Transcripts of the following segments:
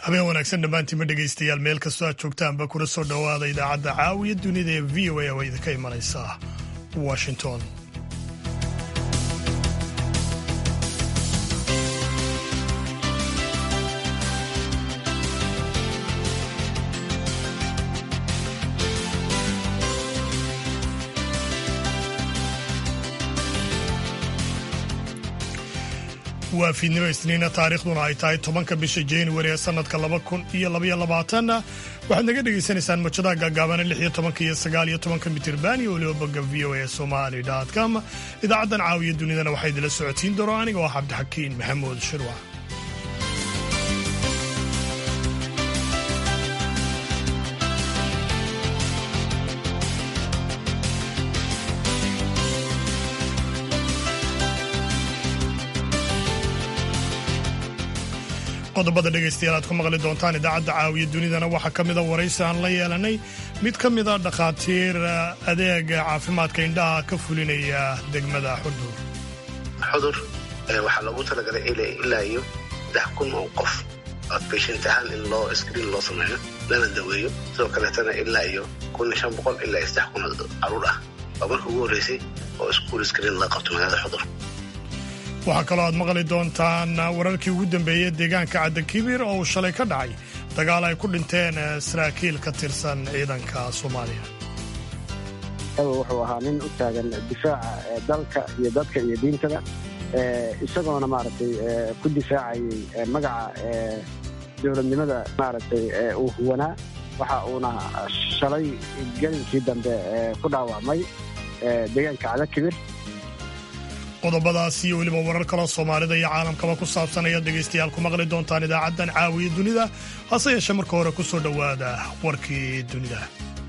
habeen wanaagsan dhammaantiinma dhegaystayaal meel kastoo aad joogtaanba kuna soo dhowaada idaacadda caawiya dunida ee v o a oo idinka imanaysa washington waa fiidnimo isniina taariikhduna ay tahay tobanka bisha januari ee sanadka laba kun iyo labaiyo labaatanna waxaad naga dhegaysanaysaan mojadaha gaagaabana lix iyo tobanka iyo sagaal iyo tobanka mitirban iyo weliba bogga v o a somali com idaacaddan caawiya dunidana waxaa idinla socotiin dooro aniga oo cabdixakiin maxamuud shirwac qodobada dhegaystayaal aad ku maqli doontaan idaacadda caawiya dunidana waxaa ka mida waraysi aan la yeelanay mid ka mida dhakhaatiir adeega caafimaadka indhaha ka fulinaya degmada xudur xudur waxaa loogu talagalay ilaa iyo saddex kun oo qof outpatient ahaan in loo screen loo sameeyo lana daweeyo sidoo kaleetana ilaa iyo kun iyo shan boqol ilaa iyo saddex kun oo caruur ah waa marka ugu horreysay oo iskuul screen laga qabto magaalada xudur waxaa kaloo aad maqli doontaan wararkii ugu dambeeyey deegaanka caddakibiir oo uu shalay ka dhacay dagaal ay ku dhinteen saraakiil ka tirsan ciidanka soomaaliya wuxuu ahaa nin u taagan difaaca dalka iyo dadka iyo diintada isagoona maaragtay ku difaacayay magaca dowladnimada maaragtay uu huwanaa waxa uuna shalay gelinkii dambe ku dhaawacmay deegaanka cadakibir qodobadaas iyo weliba warar kaloo soomaalida iyo caalamkaba ku saabsan ayaad dhegaystayaal ku maqli doontaan idaacaddan caawiya dunida hase yeeshee marka hore ku soo dhowaada warkii dunida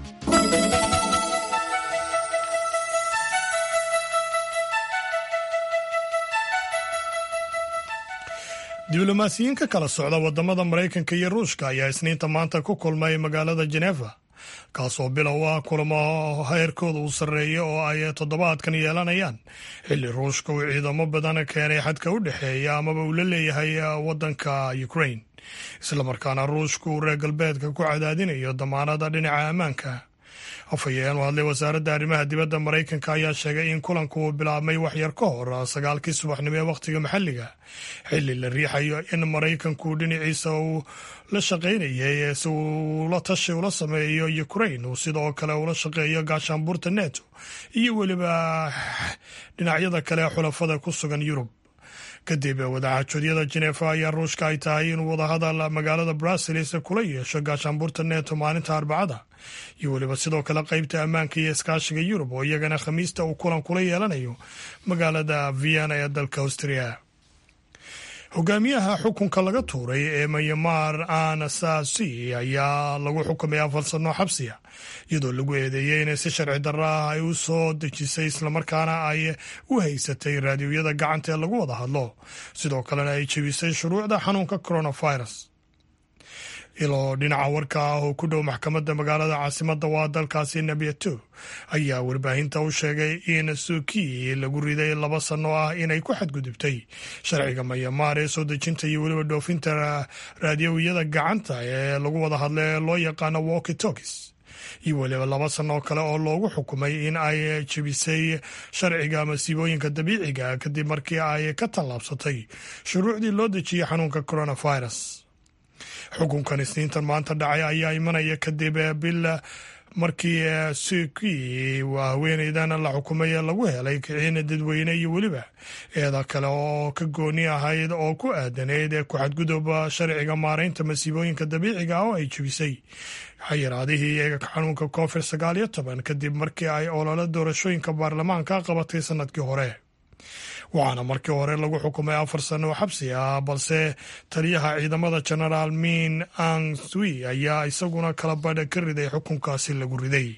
diblomaasiyiin ka kala socda waddamada maraykanka iyo ruushka ayaa isniinta maanta ku kulmay magaalada jeneva kaasoo bilow ah kulamo heerkooda uu sarreeya oo ay toddobaadkan yeelanayaan xilli ruushka uu ciidamo badan keenay xadka u dhexeeya amaba uu la leeyahay waddanka ukraine islamarkaana ruushka uu reer galbeedka ku cadaadinayo damaanada dhinaca ammaanka afhayeen u hadlay wasaaradda arrimaha dibadda maraykanka ayaa sheegay in kulanku uu bilaabmay waxyar ka hor sagaalkii subaxnimo ee wakhtiga maxalliga xilli la riixayo in maraykanku dhinaciisa uu la shaqaynayay si uu la tashi ula sameeyo ukraine uu sidoo kale ula shaqeeyo gaashaanbuurta neto iyo weliba dhinacyada kale ee xulafada ku sugan yurub kadib wadaxaajoodiyada jenefa ayaa ruushka ay tahay inuu wadahadal magaalada bruseles kula yeesho gaashaanbuurta neto maalinta arbacada iyo weliba sidoo kale qeybta ammaanka iyo iskaashiga yurub oo iyagana khamiista uu kulan kula yeelanayo magaalada vienna ee dalka austria hogaamiyaha xukunka laga tuuray ee mayamar anasasi ayaa lagu xukumay afar sano xabsiya iyadoo lagu eedeeyey inay si sharci darro ah ay u soo dejisay islamarkaana ay u haysatay raadiyoyada gacanta ee lagu wada hadlo sidoo kalena ay jebisay shuruucda xanuunka coronavirus iloo dhinaca warka ah oo ku dhow maxkamadda magaalada caasimadda waa dalkaasi nabiyato ayaa warbaahinta u sheegay in suuki lagu riday laba sano ah inay ku xadgudubtay sharciga mayamaar ee soo dejinta iyo weliba dhoofinta raadiyowiyada gacanta ee lagu wada hadla ee loo yaqaano walki tokis iyo weliba laba sanoo kale oo loogu xukumay in ay jebisay sharciga masiibooyinka dabiiciga kadib markii ay ka tallaabsatay shuruucdii loo dejiyey xanuunka coronavirus xukunkan isniintan maanta dhacay ayaa imanaya kadib bil markii suki waa haweeneydan la xukumay lagu helay kiciin dadweyne iyo weliba eeda kale oo ka gooni ahayd oo ku aadanayd ku xadgudub sharciga maaraynta masiibooyinka dabiiciga oo ay jebisay xayiraadihii xanuunka covid sagaal iyo toban kadib markii ay olole doorashooyinka baarlamaanka qabatay sanadkii hore waxaana markii hore lagu xukumay afar sano oo xabsi ah balse taliyaha ciidamada genaraal min ang sui ayaa isaguna kala badha ka riday xukunkaasi lagu riday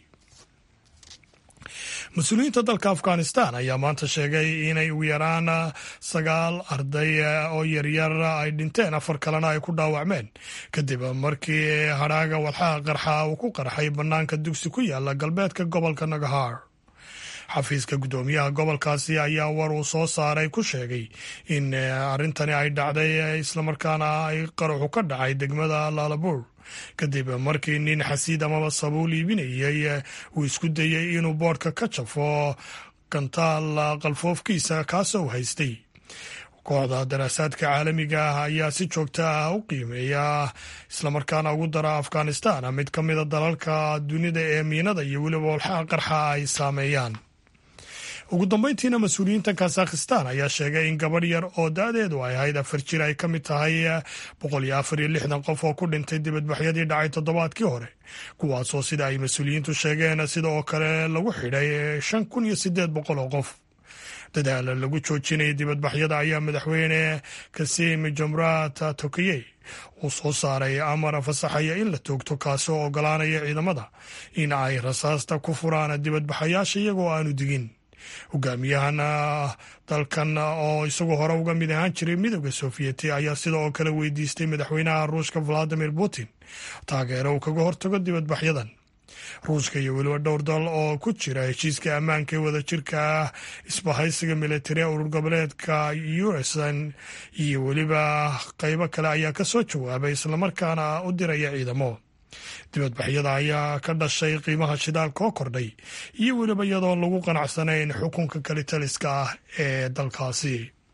mas-uuliyiinta dalka afghanistan ayaa maanta sheegay inay ugu yaraan sagaal arday oo yaryar ay dhinteen afar kalena ay ku dhaawacmeen kadib markii hadhaaga walxaha qarxa uu ku qarxay bannaanka dugsi ku yaala galbeedka gobolka nagahar xafiiska guddoomiyaha gobolkaasi ayaa war uu soo saaray ku sheegay in arrintani ay dhacday islamarkaana ay qaraxu ka dhacay degmada laalabuur kadib markii nin xasiid amaba sabuul iibinayay uu isku dayey inuu boodhka ka jafo gantaal qalfoofkiisa kaasoo haystay kooxda daraasaadka caalamiga ah ayaa si joogto ah u qiimeeya islamarkaana ugu dara afghanistan mid ka mida dalalka dunida ee miinada iyo weliba walxaha qarxa ay saameeyaan ugu dambeyntiina mas-uuliyiinta kazakhistan ayaa sheegay in gabadh yar oo da-deedu ay ahayd afar jir ay ka mid tahay boqol iyo afar iyo lixdan qof oo ku dhintay dibadbaxyadii dhacay toddobaadkii hore kuwaasoo sida ay mas-uuliyiintu sheegeen sida oo kale lagu xidhay shan kun iyo sideed boqol oo qof dadaala lagu joojinaya dibadbaxyada ayaa madaxweyne kasim jomrat tokiyey uu soo saaray amar fasaxaya in la toogto kaasoo ogolaanaya ciidamada in ay rasaasta ku furaan dibadbaxayaasha iyagoo aanu digin hogaamiyahan dalkan oo isagoo hore uga mid ahaan jiray midooda sofiyeeti ayaa sida oo kale weydiistay madaxweynaha ruushka valadimir putin taageero uu kaga hortago dibadbaxyadan ruushka iyo weliba dhowr dal oo ku jira heshiiska ammaanka ee wadajirka ah isbahaysiga militari urur goboleedka usan iyo weliba qaybo kale ayaa ka soo jawaabay islamarkaana u diraya ciidamo dibadbaxyada ayaa ka dhashay qiimaha shidaalka oo kordhay iyo weliba iyadoo lagu qanacsanayn xukunka kalitaliska ah ee dalkaasi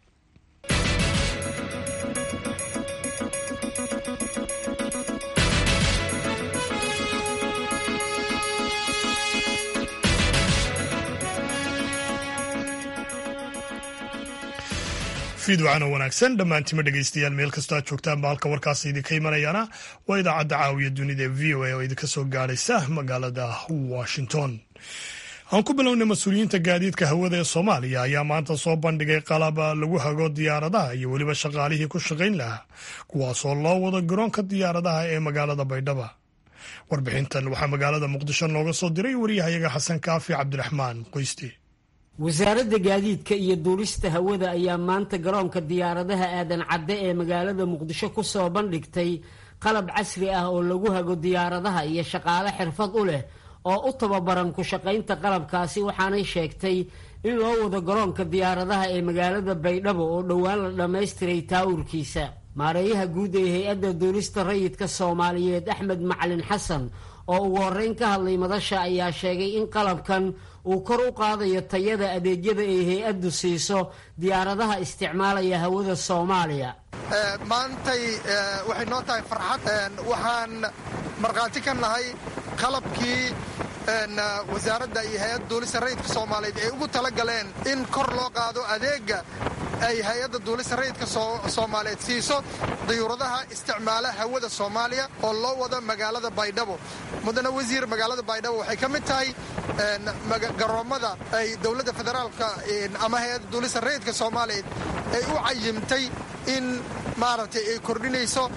fiidwacana wanaagsan dhammaantima dhegeystayaal meel kastoo aad joogtaanba halka warkaasi idinka imanayaana waa idaacadda caawiya dunida e v o a oo idinka soo gaadhaysa magaalada washington aan ku bilownay mas-uuliyiinta gaadiidka hawada ee soomaaliya ayaa maanta soo bandhigay qalab lagu hago diyaaradaha iyo weliba shaqaalihii ku shaqayn lahaa kuwaasoo loo wado garoonka diyaaradaha ee magaalada baydhaba warbixintan waxaa magaalada muqdisho nooga soo diray wariyahayaga xasan kaafi cabdiraxmaan qoyste wasaaradda gaadiidka iyo duulista hawada ayaa maanta garoonka diyaaradaha aadan cadde ee magaalada muqdisho ku soo bandhigtay qalab casri ah oo lagu hago diyaaradaha iyo shaqaale xirfad u leh oo u tababaran ku shaqaynta qalabkaasi waxaanay sheegtay in loo wado garoonka diyaaradaha ee magaalada baydhabo oo dhowaan la dhammaystiray taawurkiisa maareeyaha guud ee hay-adda duulista rayidka soomaaliyeed axmed macalin xasan oo ugu horreyn ka hadlay madasha ayaa sheegay in qalabkan uu kor u qaadayo tayada adeegyada ay hay-addu siiso diyaaradaha isticmaalaya hawada soomaaliya maantay waxay noo tahay farxad waxaan markhaati ka nahay qalabkii wasaaradda iyo hay-adda duulista rayidka soomaaliyeed ay ugu tala galeen in kor loo qaado adeega ay hay-adda duulista rayidka soomaaliyeed siiso dayuuradaha isticmaala hawada soomaaliya oo loo wado magaalada baydhabo mudane wasiir magaalada baydhabo waxay ka mid tahay garoommada ay dowladda federaalka ama hay-adda duulista rayidka soomaaliyeed ay u cayimtay in maaragtay ay kordhinayso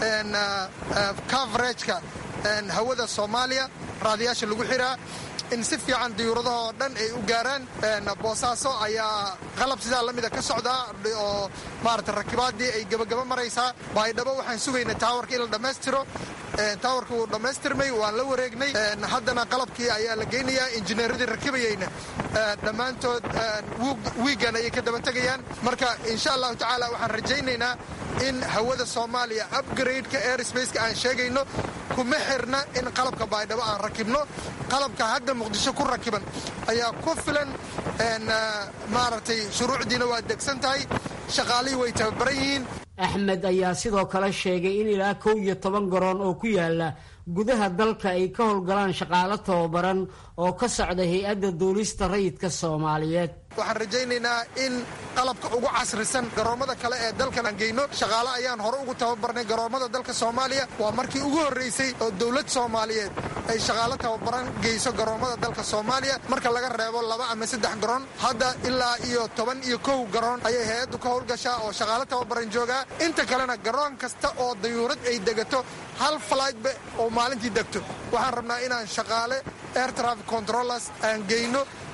coverageka hawada soomaaliya raadiyaasha lagu xiraa in si fiican diyuuradahoo dhan ay u gaaraan boosaaso ayaa qalab sidaa la mida ka socdaa oo maarata rakibaadii ay gebagaba maraysaa baydhabo waxaan sugaynay taawarka in la dhammaystiro taawarka wuu dhammaystirmay waan la wareegnay haddana qalabkii ayaa la geynayaa injineeradii rakibayeyna dhammaantood wiigan ayay ka daba tegayaan marka insha allahu tacaala waxaan rajaynaynaa in hawada soomaaliya upgradeka airsbaceka aan sheegayno kuma xirna in qalabka baydhabo aan rakibno qalabka hadda muqdisho ku rakiban ayaa ku filan maaragtay shuruucdiina waa degsan tahay shaqaalihii way tababaran yihiin axmed ayaa sidoo kale sheegay in ilaa kow iyo toban garoon oo ku yaala gudaha dalka ay ka howlgalaan shaqaalo tababaran oo ka socda hay-adda duulista rayidka soomaaliyeed waxaan rajaynaynaa in qalabka ugu casrisan garoommada kale ee dalkan aan geyno shaqaale ayaan hore ugu tababarnay garoommada dalka soomaaliya waa markii ugu horraysay oo dowlad soomaaliyeed ay shaqaalo tababaran geyso garoommada dalka soomaaliya marka laga reebo laba ama saddex garoon hadda ilaa iyo toban iyo kow garoon ayay hay-addu ka howlgashaa oo shaqaalo tababaran joogaa inta kalena garoon kasta oo dayuurad ay degato hal flightba oo maalintii degto waxaan rabnaa inaan shaqaale air traffic controllers aan geyno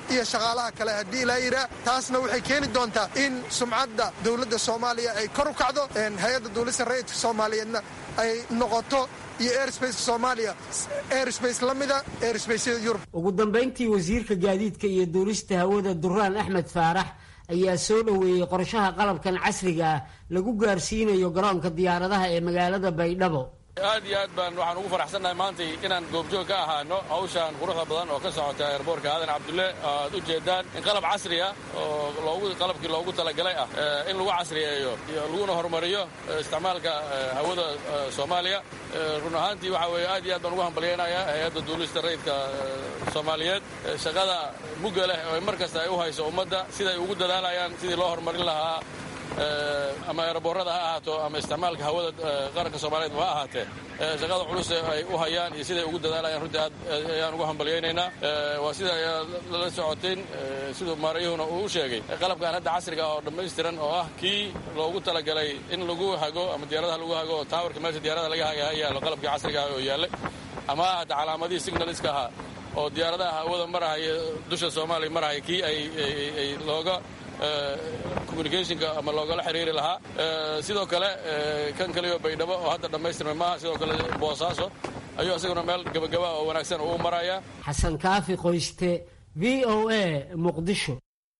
iyo shaqaalaha kale haddii ilaa yidhaa taasna waxay keeni doontaa in sumcadda dowladda soomaaliya ay kor u kacdo hay-adda duulista rayidka soomaaliyeedna ay noqoto iyo airsbaceka soomaaliya airsbace la mida airsbaceyada yurub ugu dambayntii wasiirka gaadiidka iyo duulista hawada duraan axmed faarax ayaa soo dhoweeyey qorshaha qalabkan casriga ah lagu gaarsiinayo garoonka diyaaradaha ee magaalada baydhabo aad iyo aad baan waxaan ugu faraxsannahay maantay inaan goobjoog ka ahaano hawshaan quruxda badan oo ka socota eerboorka aadan cabdulle aad u jeedaan in qalab casri ah oo qalabkii loogu talagalay ah in lagu casriyeeyo iyo laguna horumariyo isticmaalka hawada soomaaliya run ahaantii waxa weeye aad iyo aad baan ugu hambalyaynayaa hay-adda duulista rayidka soomaaliyeed shaqada mugga leh oo mar kasta ay u hayso ummadda siday ugu dadaalayaan sidii loo horumarin lahaa ama eeraboorada ha ahaato ama isticmaalka hawada qaranka soomaaliyeed ha ahaatee shaqada culus ay u hayaan iyo siday ugu dadaalayaan runtii aad ayaan ugu hambalyaynaynaa waa sida lala socoteen siduu maarayuhuna uu u sheegay qalabkan hadda casriga oo dhammaystiran oo ah kii loogu talagalay in lagu hago ama diyaaradaha lagu hago taawarka meesha diyaaradaha laga haga ha yaallo qalabkii casriga ah oo yaallay ama ha hadda calaamadihii signaliska ahaa oo diyaaradaha hawada marahaya dusha soomaaliya marahaya kii ay looga communicationka ama loogala xiriiri lahaa sidoo kale kan kaliyo baydhabo oo hadda dhammaystirmay maaha sidoo kale boosaaso ayuu isaguna meel gabagaba oo wanaagsan uu maraya xasan kaafi qoyste v o a muqdisho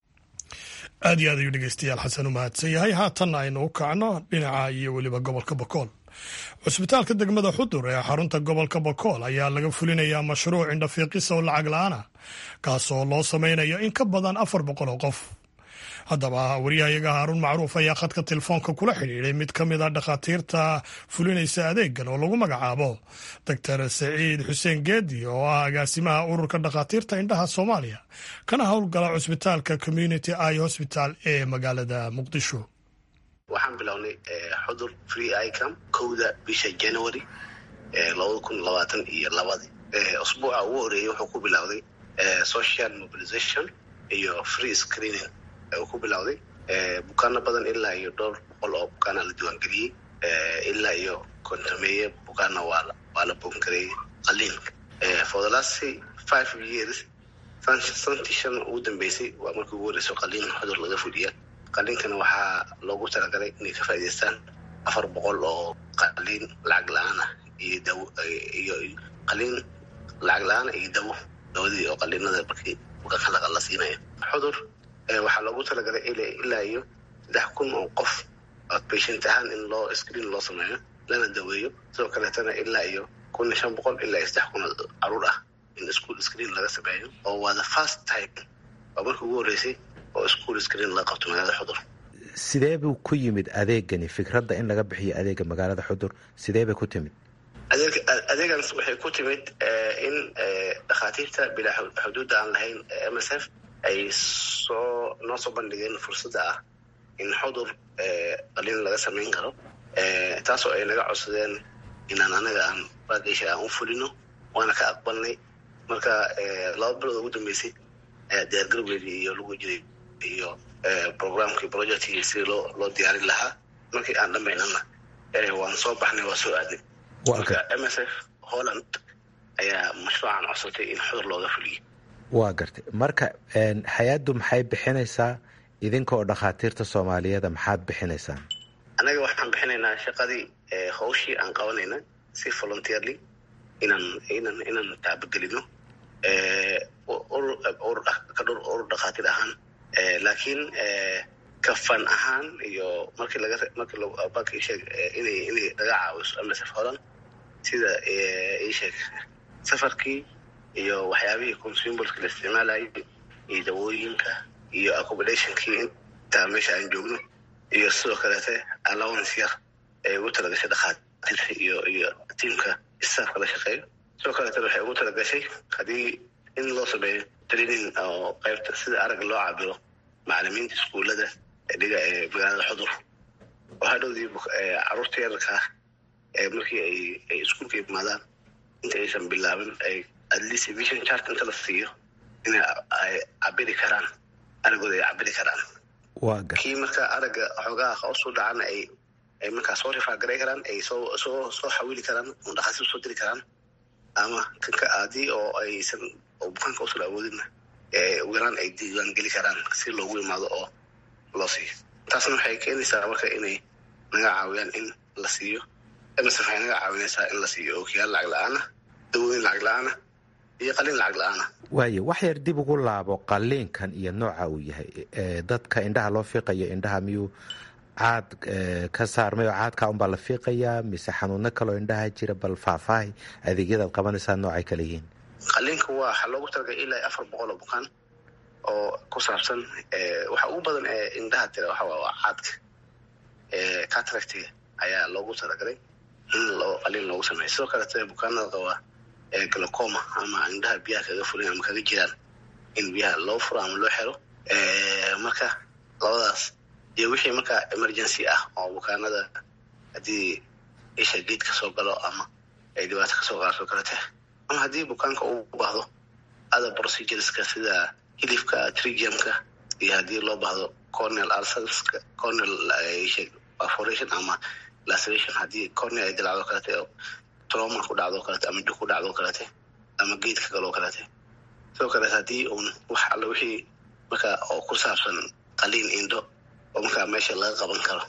aad iyo aad ayuu dhegeystayaal xasan u mahadsan yahay haatanna aynu u kacno dhinaca iyo weliba gobolka bakool cusbitaalka degmada xudur ee xarunta gobolka bakool ayaa laga fulinayaa mashruuc indhafiiqisa oo lacag la-aan ah kaasoo loo samaynayo in ka badan afar boqol oo qof haddaba wariyahayaga haaruun macruuf ayaa khadka telefoonka kula xidhiidhay mid ka mid a dhakhaatiirta fulinaysa adeegan oo lagu magacaabo doctor saciid xuseen geedi oo ah agaasimaha ururka dhakhaatiirta indhaha soomaaliya kana howlgala cusbitaalka community i hosbital ee magaalada muqdisho waxaan bilownay xudur free icam kowda bisha january labada kun labaatan iyo labadii usbuuca ugu horeeyey wuxuu ku bilowday social mobilization iyo free screening uu ku bilowday bukaano badan ilaa iyo dhowr boqol oo bukaana la diiwaangeliyey ilaa iyo kontameeye bukaana waa la boongareeyey qaliinka for the last five years santii shan ugu dambeysay waa markii ugu horeyso qaliin xudur laga fuliya qaliinkana waxaa loogu talagalay inay ka faa'idaystaan afar boqol oo qaliin lacag la-aan ah iyo dawo iyo qaliin lacag la-aan iyo dawo dawadii oo qaliinada markii bukaanka laga la siinaya xudur waxaa loogu talagalay ilaa iyo saddex kun oo qof outpatient ahaan in loo screen loo sameeyo lana daweeyo sidoo kaleetana ilaa iyo kun iyo shan boqol ilaa iyo saddex kun oo caruur ah in school screen laga sameeyo oo waa the first time waa markii ugu horreysay oo school screen laga qabto magaalada xudur sidee buu ku yimid adeegani fikradda in laga bixiyo adeega magaalada xudur sidee bay ku timid adeegaas waxay ku timid in dhakhaatiirta bilaa xuduudda aan lahayn m s f ay soo noo soo bandhigeen fursadda ah in xudur qaliin laga samayn karo taasoo ay naga codsadeen inaan anaga aan baageysha aan u fulino waana ka aqbalnay marka laba bilood ugu dambeysay diyaargarowgeedii iyo lagu jiray iyo programkii projectkii sidii loo loo diyaarin lahaa markii aan dhamaynana waan soo baxnay waa soo aadnay marka m s f holland ayaa mashruucan codsatay in xudur looga fuliyo waa gartay marka hay-addu maxay bixinaysaa idinka oo dhakhaatiirta soomaaliyeeda maxaad bixinaysaan annaga waxaan bixinaynaa shaqadii hawshii aan qabanayna si volunteerly inaan inaan inaan taabagelino ka dhur urur dhakhaatiir ahaan laakiin kafan ahaan iyo markii laga markii banki sheeg inay inay laga caawiso msf holland sida isheeg safarkii iyo waxyaabihii consumerska la isticmaalayay iyo dawooyinka iyo accommodationkii intaa meesha aan joogno iyo sidoo kaleete allowance yar ee ugu talagashay dhakhaatiirta iyo iyo tiamka staafka la shaqeeyo sidoo kaleetana waxay ugu talagashay haddii in loo sameeyo training oo qaybta sida arag loo cabiro macalimiinta iskuullada dhiga ee magaalada xudur oo hadhowdii caruurta yararkaa markii ay ay iskuulka imaadaan inta aysan bilaabin ay at least vision chart inta la siiyo inay ay cabiri karaan aragooda ay cabiri karaan kii marka aragga xoogaha hoos u dhacana ay ay markaa soo rifaagaray karaan ay soo soo soo xawili karaan oo dhakhaatiir soo diri karaan ama kanka haddii oo aysan oo bukaanka usan awoodinna ugu yaraan ay diiwaan geli karaan si loogu imaado oo loo siiyo taasna waxay keenaysaa marka inay naga caawiyaan in la siiyo msf waxay naga caawinaysaa in la siiyo ookiyaal lacag la-aana dawooyin lacag la-aana iyo qalin lacag la-aana waayo wax yar dib ugu laabo qaliinkan iyo nooca uu yahay dadka indhaha loo fiiqayo indhaha miyuu caad ka saarmay oo caadka unbaa la fiiqayaa mise xanuuno kaloo indhaha jira bal faahfaahi adeegyadaad qabanaysaa noocay kale yihiin qaliinka waa waxaa loogu talagalay ilaa afar boqol oo bukaan oo ku saabsan waxa ugu badan ee indhaha tira waxa waa caadka cataractiga ayaa loogu talagalay in loo qaliin loogu sameeyo sidoo kaleeta bukaanada qaba glocoma ama indhaha biyaha kaga furan ama kaga jiraan in biyaha loo furo ama loo xero marka labadaas iyo wixii marka emergency ah oo bukaanada haddii isha geed kasoo galo ama ay dhibaato kasoo qaarto kalete ama haddii bukaanka uu baahdo other procedureska sida hilifka trigiumka iyo haddii loo baahdo cornel ulcerska cornel perforation ama laceration haddii cornel ay dilacdo kalete oo trauma ku dhacdo kalete ama dug ku dhacdo kalete ama geedka galoo kalete sidoo kaleet haddii uun wax alle wixii marka oo ku saabsan qaliin indho oo markaa meesha laga qaban karo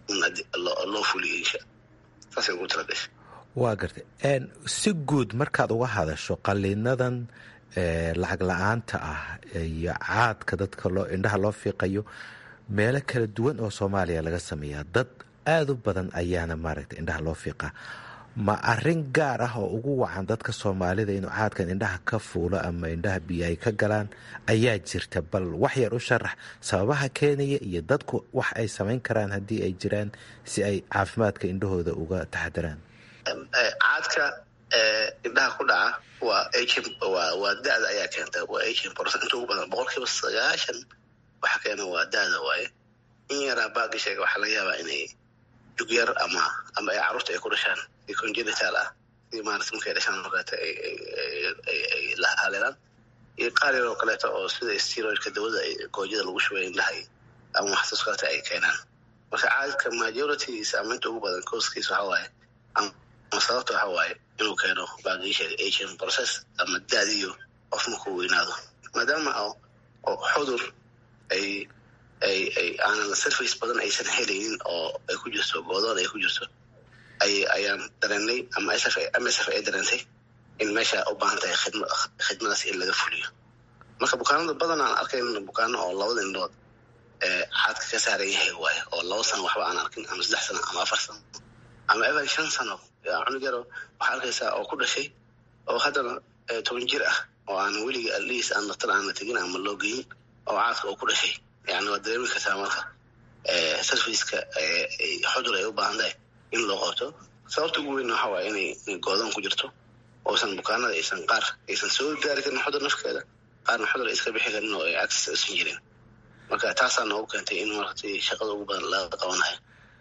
loo fuliyo insha saasay ugu talagasha waa gartay si guud markaad uga hadasho qaliinadan lacag la-aanta ah iyo caadka dadka loo indhaha loo fiiqayo meelo kala duwan oo soomaaliya laga sameeyaa dad aada u badan ayaana maaragtay indhaha loo fiiqaa ma arin gaar ah oo ugu wacan dadka soomaalida inuu caadkan indhaha ka fuulo ama indhaha biyo ay ka galaan ayaa jirta bal wax yar u sharax sababaha keenaya iyo dadku wax ay samayn karaan haddii ay jiraan si ay caafimaadka indhahooda uga taxadiraan caadka indhaha ku dhaca waa waa waa da-da ayaa keenta waa agent process inta ugu badan boqol kiiba sagaashan waxa keena waa da-da waaye in yaraa baagi sheega waxaa laga yaabaa inay jug yar ama ama ay carruurta ay ku dhashaan si congenital ah si maarata markay dhashaan oo kaleeto ay la haleelaan iyo qaar yar oo kaleeto oo sida steroidka dawada goojada lagu shubay indhaha ama waxsaas kaleeto ay keenaan marka caadka majoritygiisa ama inta ugu badan kooskiisa waxa waaye ama sababta waxa waaye inuu keeno baagii sheega agent process ama daadiyo qof markuu weynaado maadaama oo xudur ay ay ay aanan surface badan aysan helaynin oo ay ku jirto goodoon ay ku jirto ay ayaan dareenay ama sf msf ay dareentay in meesha u baahan tahay khidma khidmadaas in laga fuliyo marka bukaanada badan aan arkayn bukaano oo labada indhood caadka ka saaran yahay waaye oo laba sano waxba aan arkin ama saddex sano ama afar sano ama evan shan sano cunug yaro waxaa arkaysaa oo ku dhashay oo haddana toban jir ah oo aan weliga atleast aan daktar aan la tegin ama loo geyin oo caadka oo ku dhashay yani waa dareemi kartaa marka sarficeka xudur ay u baahan tahay in loo qabto sababta ugu weyn waxa waaya inay goodoon ku jirto oosan bukaanada aysan qaar aysan soo gaari karin xudur nafkeeda qaarna xudur ay iska bixi karin oo ay access aysan jirin marka taasaa noogu keentay in markati shaqada ugu badan laga qabanayo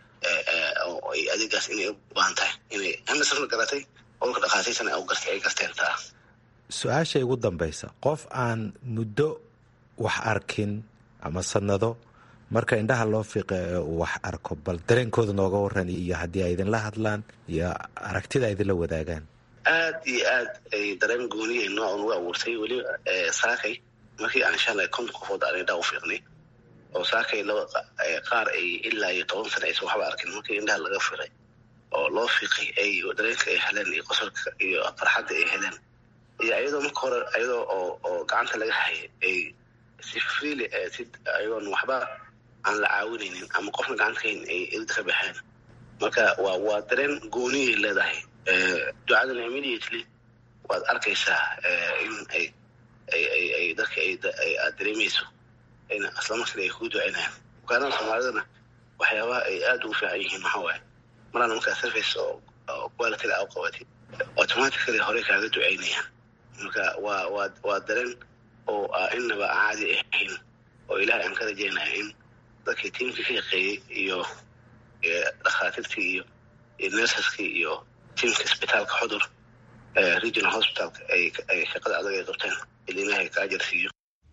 oo ay adeegaas inay u baahan tahay inay hamisafna garatay olka dhakhaatiirtana ay garteen taa su-aasha igu dambaysa qof aan muddo wax arkin ama sanado marka indhaha loo fiiqa ee uu wax arko bal dareenkooda nooga waran iyo haddii ay idinla hadlaan iyo aragtida idinla wadaagaan aad iyo aad ay dareen gooniya nooc ugu abuurtay weliba saakay markii aan shalay konton qofood aan indhaha u fiiqnay oo saakay laba qaar ay ilaa iyo toban sana aysan waxba arkin markii indhaha laga firay oo loo fiiqay ay dareenka ay heleen iyo qosolka iyo farxadda ay heleen iyo iyadoo marka hore iyadoo oo oo gacanta laga hayay ay si freely si ayagoon waxba aan la caawinaynin ama qofna gacanta kahayn ay ilda ka baxeen marka waa waa dareen gooniyay leedahay ducadan immediately waad arkaysaa in ay ay ay ay dadka ay aad dareemayso ayna islamarkiina ay kugu ducaynayaan bukaanada soomaalidana waxyaabaha ay aada ugu fiican yihiin maxaa waaye marana markaa surface oo quality la u qabatay automatically horey kaaga ducaynayaan marka waa waa waa dareen oo innaba caadi ahayn oo ilahay aan ka rajeynaya in dadkii tiimkii ka shaqeeyey iyo dhakhaatiirtii iyo iyo nersaskii iyo tiimka isbitaalka xudur regional hospitalka ay shaqada adag ay qabteen il ilaahay ka ajar siiyo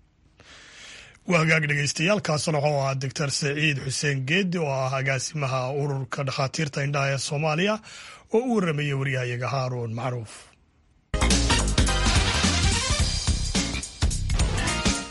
waa hagaag dhegeystayaaalkaasna wuxuu ahaa doctor saciid xuseen geedi oo ah agaasimaha ururka dhakhaatiirta indhaha ee soomaaliya oo u warramaya waryahayaga haaruun macruuf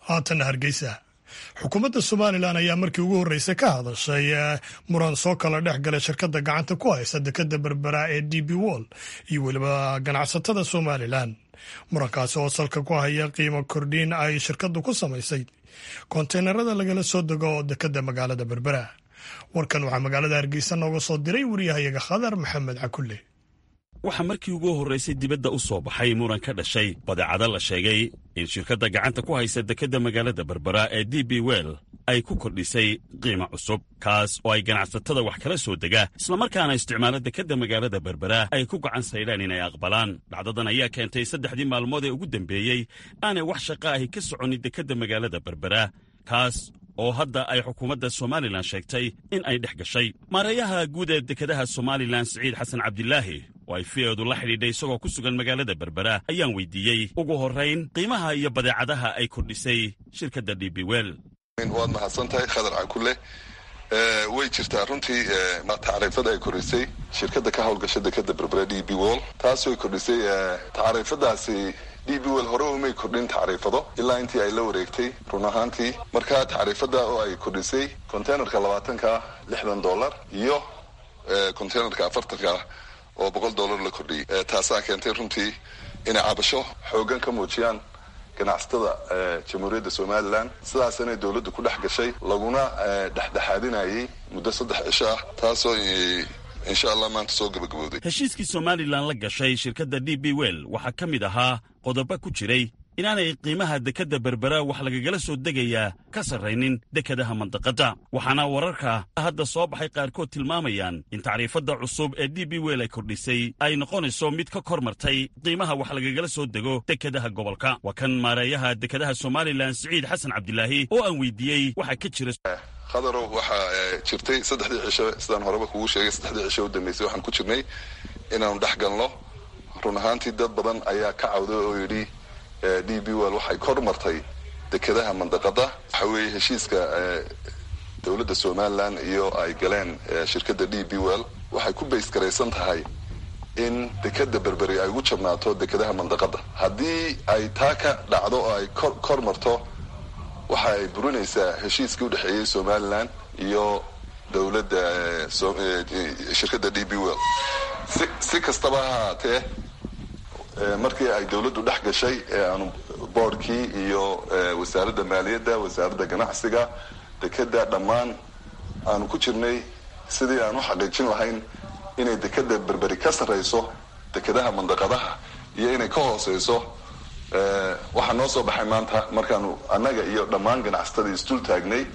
haatana hargeysa xukuumadda somalilan ayaa markii ugu horreysay ka hadashay muran soo kala dhex galay shirkadda gacanta ku haysa dekadda berbera ee d b wall iyo weliba ganacsatada somalilan murankaasi oo salka ku haya qiimo kordhiin ay shirkaddu ku samaysay konteynerada lagala soo dego oo dekadda magaalada berbera warkan waxaa magaalada hargeysa nooga soo diray wariyahayaga khadar maxamed cakulle waxaa markii ugu horraysay dibadda u soo baxay muran ka dhashay badeecado la sheegay in shirkadda gacanta ku haysa dekedda magaalada berbera ee d b well ay ku kordhisay qiimo cusub kaas oo ay ganacsatada wax kala soo dega islamarkaana isticmaalo dekedda magaalada berbera ay ku gacan saydhaan inay aqbalaan dhacdadan ayaa keentay saddexdii maalmood ee ugu dambeeyey aanay wax shaqa ahi ka soconin dekedda magaalada berbera kaas oo hadda ay xukuumadda somalilan sheegtay in ay dhex gashay maareeyaha guud ee dekedaha somalilan siciid xasan cabdilaahi oo ay fiyeedu la xidhiidhay isagoo ku sugan magaalada berbera ayaan weydiiyey ugu horrayn qiimaha iyo badeecadaha ay kordhisay shirkadda d b well waad mahadsan tahay khadar cakulle way jirtaa runtii tacriifada ay kordhisay shirkadda ka howlgasha dekeda berbera d b wall taasoo kordhisay tacriifadaasi d b well hore umay kordhin tacriifado ilaa intii ay la wareegtay run ahaantii marka tacriifada oo ay kordhisay containerka labaatanka lixdan dollar iyo containerka afartanka oo boqol dollar la kordhiyey taasaa keentay runtii inay cabasho xoogan ka muujiyaan ganacsatada jamhuuriyadda somalilan sidaasanay dowladdu ku dhex gashay laguna dhexdhexaadinayay muddo saddex cisho ah taasoo insha allah maanta soo gabagabowday heshiiskii somalilan la gashay shirkadda d b well waxaa ka mid ahaa qodobo ku jiray inaanay qiimaha dekedda berbera wax lagagala soo degayaa ka sarraynin dekedaha mandaqadda waxaana wararka hadda soo baxay qaarkood tilmaamayaan in tacriifadda cusub ee d b well ay kordhisay ay noqonayso mid ka kor martay qiimaha wax lagagala soo dego dekedaha gobolka waa kan maareeyaha dekedaha somalilan siciid xasan cabdilaahi oo aan weydiiyey waxaa ka jira khadarow waxaa jirtay saddexdii cisho sidaan horeba kugu sheegay saddexdii cisho u dambeysay waxaan ku jirnay inaanu dhex galno run ahaantii dad badan ayaa ka cawday oo yidhi d b well waxay kor martay dekedaha mandaqada waxa weeye heshiiska dowladda somalilan iyo ay galeen shirkadda d b well waxay ku baysgaraysan tahay in dekeda berberi ay ugu jabnaato dekedaha mandaqada haddii ay taa ka dhacdo oo ay kor kor marto waxa ay burinaysaa heshiiskii udhexeeyey somalilan iyo dowladda shirkadda d b well si si kastaba ha haatee markii ay dowladdu dhex gashay aanu boordkii iyo wasaaradda maaliyadda wasaaradda ganacsiga dekeda dhammaan aanu ku jirnay sidii aan u xaqiijin lahayn inay dekeda berberi ka sarrayso dekedaha mandaqadaha iyo inay ka hooseyso waxaa noo soo baxay maanta markaanu annaga iyo dhammaan ganacsatadii isdul taagnay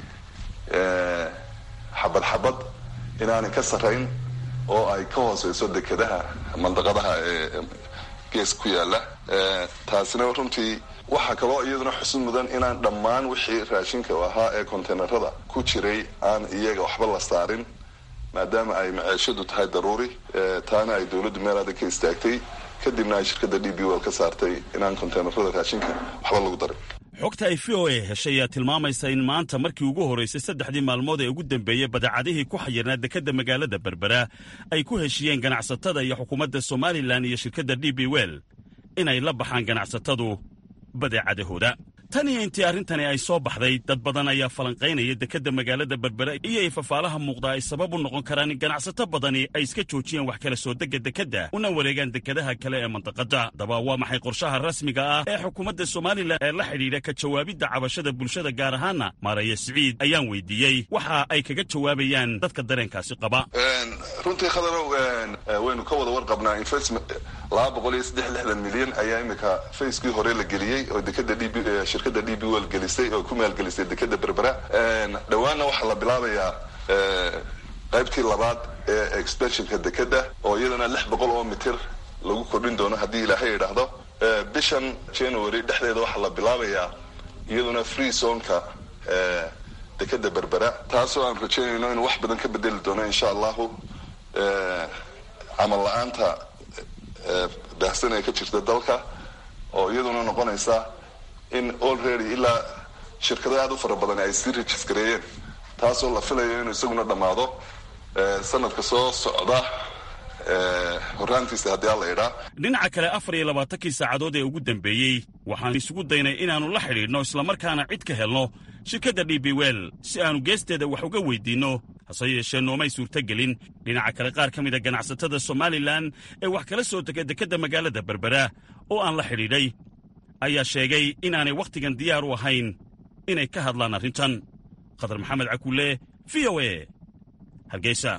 xabad xabad inaanay ka sarrayn oo ay ka hooseyso dekedaha mandaqadaha ee gees ku yaala taasina runtii waxaa kaloo iyaduna xusid mudan inaan dhammaan wixii raashinka ahaa ee conteynerada ku jiray aan iyaga waxba la saarin maadaama ay maceeshadu tahay daruuri taana ay dowladdu meel adag ka istaagtay kadibna ay shirkadda d b well ka saartay inaan conteynerada raashinka waxba lagu darin xogta ay v o a heshay ayaa tilmaamaysa in maanta markii ugu horraysay saddexdii maalmood ee ugu dambeeyey badeecadihii ku xayirnaa dekedda magaalada berbera ay ku heshiyeen ganacsatada iyo xukuumadda somalilan iyo shirkadda d b well inay la baxaan ganacsatadu badeecadahooda tan iyo intii arrintani ay soo baxday dad badan ayaa falanqaynaya dekedda magaalada berbera iyo ay fafaalaha muuqdaa ay sabab u noqon karaan in ganacsato badani ay iska joojiyeen wax kala soo degga dekedda una wareegaan dekedaha kale ee mandaqadda haddaba waa maxay qorshaha rasmiga ah ee xukuumadda somalilan ee la xidhiidha ka jawaabidda cabashada bulshada gaar ahaana maaraya siciid ayaan weydiiyey waxa ay kaga jawaabayaan dadka dareenkaasi qaba runtii khadarow waynu ka wada warqabnaa investment laba boqol iyo saddex lixdan milyan ayaa imika facekii hore la geliyey oo dekeda d b shirkadda d b well gelisay oo ku maalgelisay dekeda berbera dhowaanna waxaa la bilaabayaa qaybtii labaad ee expansionka dekeda oo iyadana lix boqol oo mitir lagu kordhin doono haddii ilaahay idhaahdo bishan january dhexdeeda waxaa la bilaabayaa iyaduna free zonka dekeda berbera taasoo aan rajaynayno in wax badan ka bedeli doono insha allahu camal la-aanta baahsan ee ka jirta dalka oo iyaduna noqonaysa in already ilaa shirkado aada u fara badan ay sii registareeyeen taasoo la filayo inuu isaguna dhammaado sanadka soo socda horaantiisa haddii alla idhaa dhinaca kale afar iyo labaatankii saacadood ee ugu dambeeyey waxaan isugu daynay inaannu la xidhiidhno islamarkaana cid ka helno shirkadda d b wel si aannu geesteeda wax uga weyddiinno hase yeeshee noomay suurtogelin dhinaca kale qaar ka mida ganacsatada somalilan ee wax kala soo dega dekedda magaalada berbera oo aan la xidhiidhay ayaa sheegay inaanay wakhtigan diyaar u ahayn inay ka hadlaan arrintan khadar maxamed cakulle v o e hargeysa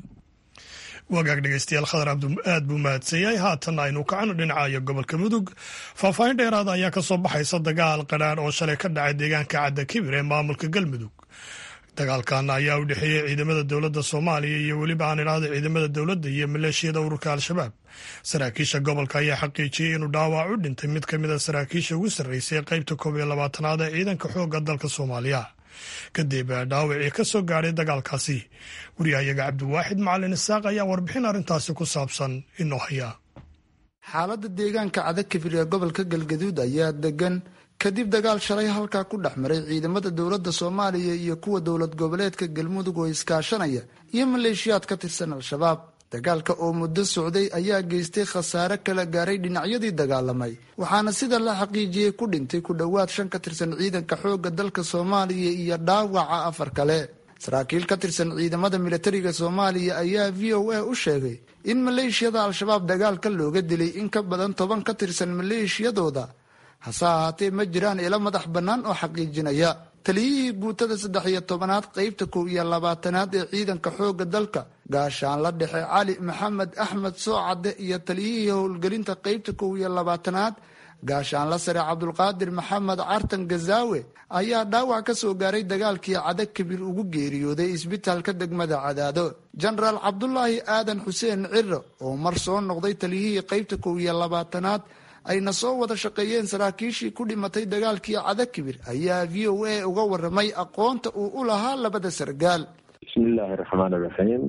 wagaag dhegeystayaal khadar cabdu aad buu mahadsan yahay haatanna aynu kacano dhinacayo gobolka mudug faahfaahin dheeraada ayaa ka soo baxaysa dagaal qadhaan oo shalay ka dhacay deegaanka cadda kibir ee maamulka galmudug dagaalkan ayaa u dhexeeyey ciidamada dowladda soomaaliya iyo weliba aan idhaahda ciidamada dowladda iyo maleeshiyada ururka al-shabaab saraakiisha gobolka ayaa xaqiijiyey inuu dhaawac u dhintay mid ka mid a saraakiisha ugu sarreysay qaybta koob iyo labaatanaad ee ciidanka xoogga dalka soomaaliya kadib dhaawacii ka soo gaadhay dagaalkaasi wariyahayaga cabdiwaaxid macalin isaaq ayaa warbixin arrintaasi ku saabsan inoo haya xaaladda deegaanka cadakibir ee gobolka galgaduud ayaa degan kadib dagaal shalay halkaa ku dhex maray ciidamada dowladda soomaaliya iyo kuwa dowlad goboleedka galmudug oo iskaashanaya iyo maleeshiyaad ka tirsan al-shabaab dagaalka oo muddo socday ayaa geystay khasaare kala gaaray dhinacyadii dagaalamay waxaana sida la xaqiijiyey ku dhintay ku dhowaad shan ka tirsan ciidanka xoogga dalka soomaaliya iyo dhaawaca afar kale saraakiil ka tirsan ciidamada militariga soomaaliya ayaa v o a u sheegay in maleeshiyada al-shabaab dagaalka looga dilay in ka badan toban ka tirsan maleeshiyadooda hase ahaatee ma jiraan ilo madax bannaan oo xaqiijinaya taliyihii guutada saddex iyo tobanaad qeybta kow iyo labaatanaad ee ciidanka xoogga dalka gaashaanla dhexe cali maxamed axmed soocadde iyo taliyihii howlgelinta qeybta kow iyo labaatanaad gaashaanla sare cabdulqaadir maxamed cartan gazaawe ayaa dhaawac ka soo gaaray dagaalkii cada kabir ugu geeriyooday isbitaalka degmada cadaado jenaraal cabdulaahi aadan xuseen ciro oo mar soo noqday taliyihii qeybta kow iyo labaatanaad ayna soo wada shaqeeyeen saraakiishii ku dhimatay dagaalkii cadakibir ayaa v o a uga waramay aqoonta uu u lahaa labada sargaal bismiillaahi raxmaan iraxiim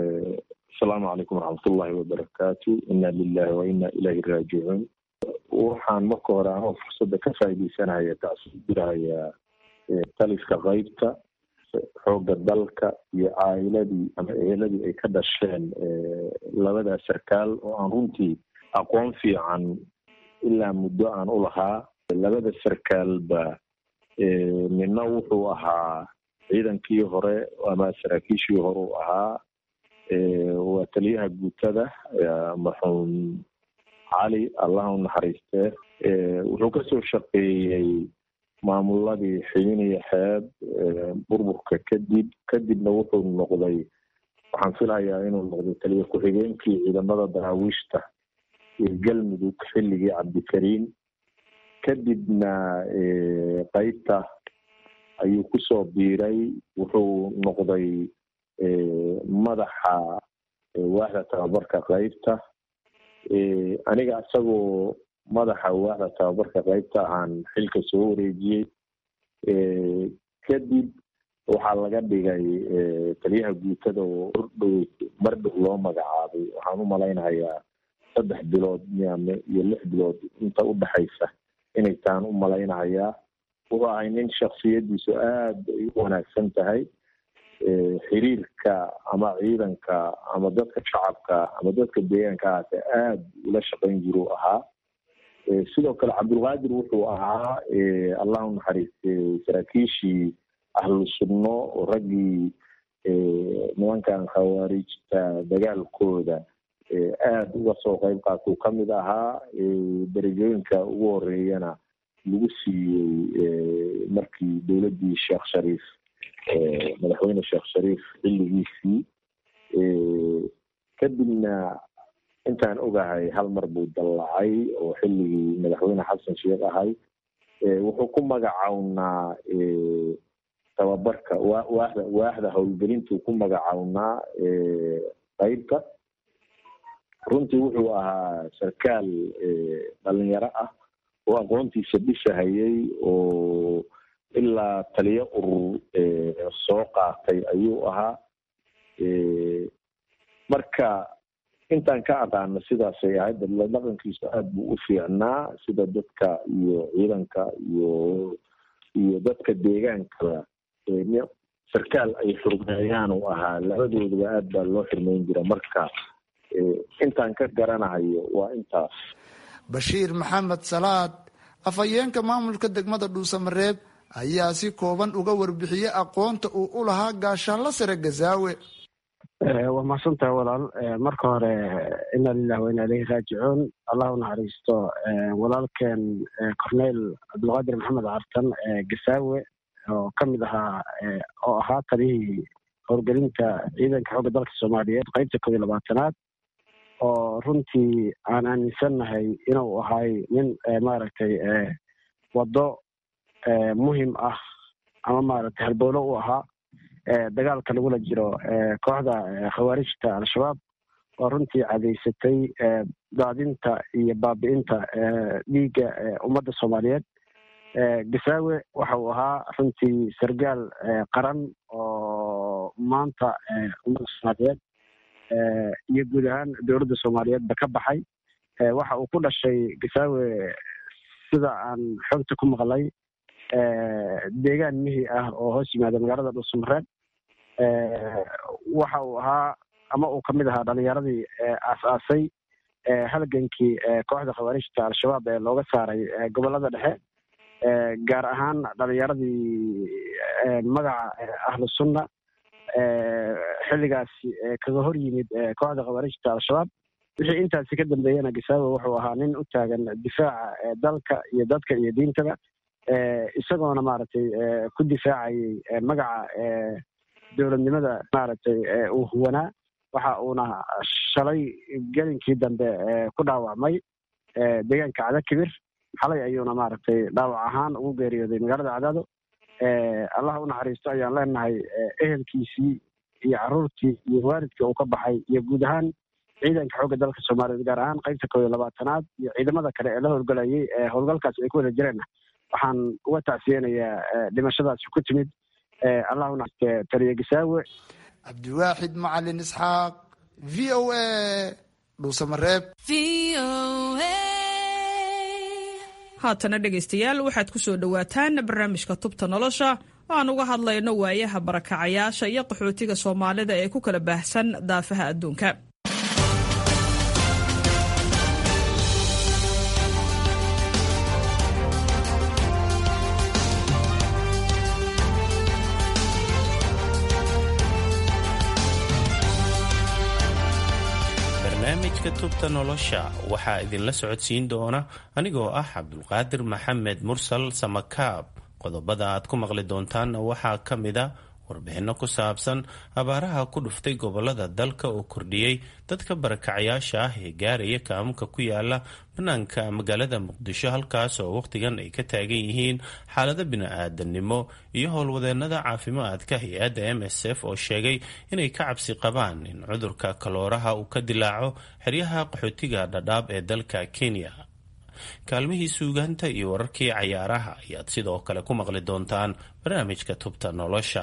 asalaamu calaykum waraxmatullaahi wabarakaatu inna lilahi wa inna ilayhi raajicuun waxaan marka hore anoo fursadda ka faaideysanaya tacsiiraya taliska qeybta xoogga dalka iyo caa'iladii ama eheladii ay ka dhasheen labada sarkaal oo aan runtii aqoon fiican ilaa muddo aan u lahaa labada sarkaalba nina wuxuu ahaa ciidankii hore ama saraakiishii hore u ahaa waa taliyaha guutada marxuum cali allah u naxariistee wuxuu kasoo shaqeeyey maamuladii xibin iyo xeeb burburka kadib kadibna wuxuu noqday waxaan filayaa inuu noqday taliya ku-xigeenkii ciidamada daraawiishta iyo galmudug xilligii cabdikariim kadibna qeybta ayuu kusoo biiray wuxuu noqday madaxa waaxda tababarka qeybta aniga isagoo madaxa waaxda tababarka qeybta ahaan xilka soo wareejiyey kadib waxaa laga dhigay taliyaha guutada oo ordhow mar dhow loo magacaabay waxaan u malaynayaa saddex bilood miame iyo lix bilood inta u dhexaysa inay taan u malaynahayaa wuxuu ahay nin shaksiyadiisu aada ay u wanaagsan tahay xiriirka ama ciidanka ama dadka shacabka ama dadka deegaanka ahaate aada ula shaqayn jiruu ahaa sidoo kale cabdulqaadir wuxuu ahaa allah u naxariistay saraakiishii ahlu sunno oo raggii nimankan khawaarijta dagaalkooda aada uga soo qeyb qaatuu ka mid ahaa darajooyinka ugu horeeyana lagu siiyey markii dowladdii sheekh shariif madaxweyne sheekh shariif xilligiisii kadibna intaan ogahay hal mar buu dallacay oo xilligii madaxweyne xasan sheekh ahay wuxuu ku magacawnaa tababarka wa waaxda waaxda howlgelintuu ku magacawnaa qeybta runtii wuxuu ahaa sarkaal dhalinyaro ah oo aqoontiisa dhisahayay oo ilaa taliyo urur soo qaatay ayuu ahaa marka intaan ka aqaano sidaasay ahayd dadla dhaqankiisu aada buu u fiicnaa sida dadka iyo ciidanka iyo iyo dadka deegaankaba sarkaal ay xurmeeyaan uu ahaa labadooduba aad baa loo xirmeyn jira marka intaan ka garanahayo waa intaas bashiir maxamed salaad afhayeenka maamulka degmada dhuusamareeb ayaa si kooban uga warbixiyey aqoonta uu u lahaa gaashaanla sare gazaawe waa mahadsantaha walaal marka hore ina lilah wa ina ilayhi raajicuun allah u naxariisto walaalkeen corneyl cabdulqaadir maxamed cartan gasaawe oo ka mid ahaa oo ahaa taliyihii howlgelinta ciidanka xoogga dalka soomaaliyeed qeybta koob iyo labaatanaad oo runtii aan aaminsannahay inuu ahay nin maaragtay waddo muhim ah ama maaragtay halbowlo u ahaa dagaalka lagula jiro kooxda khawaarijta al-shabaab oo runtii cadaysatay daadinta iyo baabi'inta dhiigga ummadda soomaaliyeed gasaawe waxa uu ahaa runtii sargaal qaran oo maanta ummadda soomaaliyeed iyo guud ahaan dowladda soomaaliyeedba ka baxay waxa uu ku dhashay gasaawe sida aan xogta ku maqlay deegaan mihi ah oo hoos yimaada magaalada dhuusamareeb waxa uu ahaa ama uu kamid ahaa dhalinyaradii aas-aasay halgankii kooxda khawaarijta al-shabaab ee looga saaray gobolada dhexe gaar ahaan dhalinyaradii magaca ahlu sunna xilligaasi kaga hor yimid kooxda khawaarijta al-shabaab wixii intaasi ka dambeeyana gasaawe wuxuu ahaa nin u taagan difaaca dalka iyo dadka iyo diintaba isagoona maaragtay ku difaacayay magaca dowladnimada maaragtay uu huwanaa waxa uuna shalay gelinkii dambe ku dhaawacmay deegaanka cadakibir xalay ayuuna maaragtay dhaawac ahaan ugu geeriyooday magaalada cadaado allah u naxariisto ayaan leenahay ehelkiisii iyo caruurtii iyo waalidkii uu ka baxay iyo guud ahaan ciidanka xoogga dalka soomaaliyeed gaar ahaan qeybta koob iyo labaatanaad iyo ciidamada kale ee la howlgalayay howlgalkaasi ay ku wada jireen waxaan uga tacsiyeynayaa dhimashadaasi ku timid allah u naxariiste taliye gasaawe cabdiwaaxid macalin isxaaq v o a dhuusamareeb haatana dhegaystayaal waxaad ku soo dhowaataan barnaamijka tubta nolosha oo aan uga hadlayno waayaha barakacayaasha iyo qaxootiga soomaalida ee ku kala baahsan daafaha adduunka barnaamijka tubta nolosha waxaa idinla socodsiin doona anigoo ah cabdulqaadir maxamed mursal samakaab qodobada aad ku maqli doontaanna waxaa ka mid a warbixinno ku saabsan abaaraha ku dhuftay gobolada dalka oo kordhiyey dadka barakacayaasha ah ee gaaraya kaamuka ku yaala banaanka magaalada muqdisho halkaas oo wakhtigan ay ka taagan yihiin xaalado bini-aadanimo iyo howlwadeenada caafimaadka hay-adda m s f oo sheegay inay ka cabsi qabaan in cudurka kalooraha uu ka dilaaco xeryaha qaxootiga dhadhaab ee dalka kenya kaalmihii suugaanta iyo wararkii cayaaraha ayaad sidoo kale ku maqli doontaan barnaamijka tubta nolosha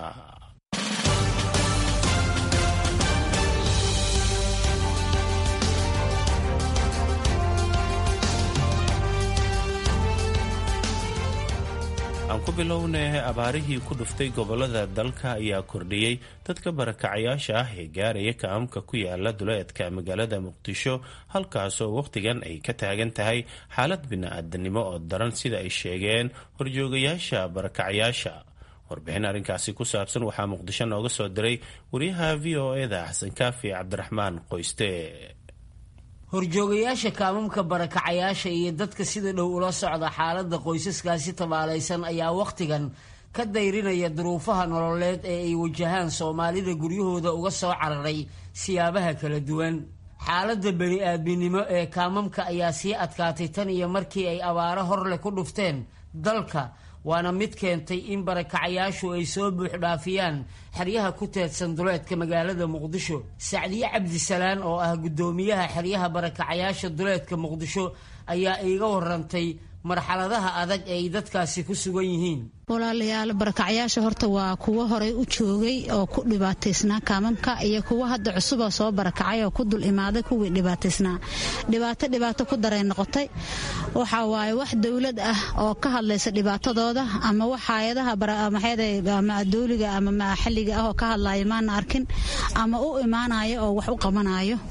aan ku bilownay abaarihii ku dhuftay gobolada dalka ayaa kordhiyey dadka barakacayaasha ah ee gaaraya kaamka ku yaala duleedka magaalada muqdisho halkaasoo wakhtigan ay ka taagan tahay xaalad bini-aadanimo oo daran sida ay sheegeen horjoogayaasha barakacayaasha warbixin arrinkaasi ku saabsan waxaa muqdisho nooga soo diray wariyaha v o eda xasan kaafi cabdiraxmaan qoyste horjoogayaasha kaamamka barakacayaasha iyo dadka sida dhow ula socda xaaladda qoysaskaasi tabaalaysan ayaa wakhtigan ka dayrinaya duruufaha nololeed ee ay wajahaan soomaalida guryahooda uga soo cararay siyaabaha kala duwan xaaladda bani-aadminimo ee kaamamka ayaa sii adkaatay tan iyo markii ay abaaro horleh ku dhufteen dalka waana mid keentay in barakacayaashu ay soo buuxdhaafiyaan xeryaha ku teedsan duleedka magaalada muqdisho sacdiye cabdisalaan oo ah guddoomiyaha xeryaha barakacayaasha duleedka muqdisho ayaa iiga warantay marxaladaha adag ee ay dadkaasi ku sugan yihiin walaalayaal barakacyaasha horta waa kuwo horay u joogay oo ku dhibaataysnaa kaamamka iyo kuwo hadda cusuboo soo barakacay oo ku dul imaaday kuwii dhibaataysnaa dhibaato dhibaato ku daray noqotay waxa waaye wax dowlad ah oo ka hadlaysa dhibaatadooda ama wax hay-adaha ama dowliga ama maxalliga ah oo ka hadlaya maana arkin ama u imaanayo oo wax u qabanayo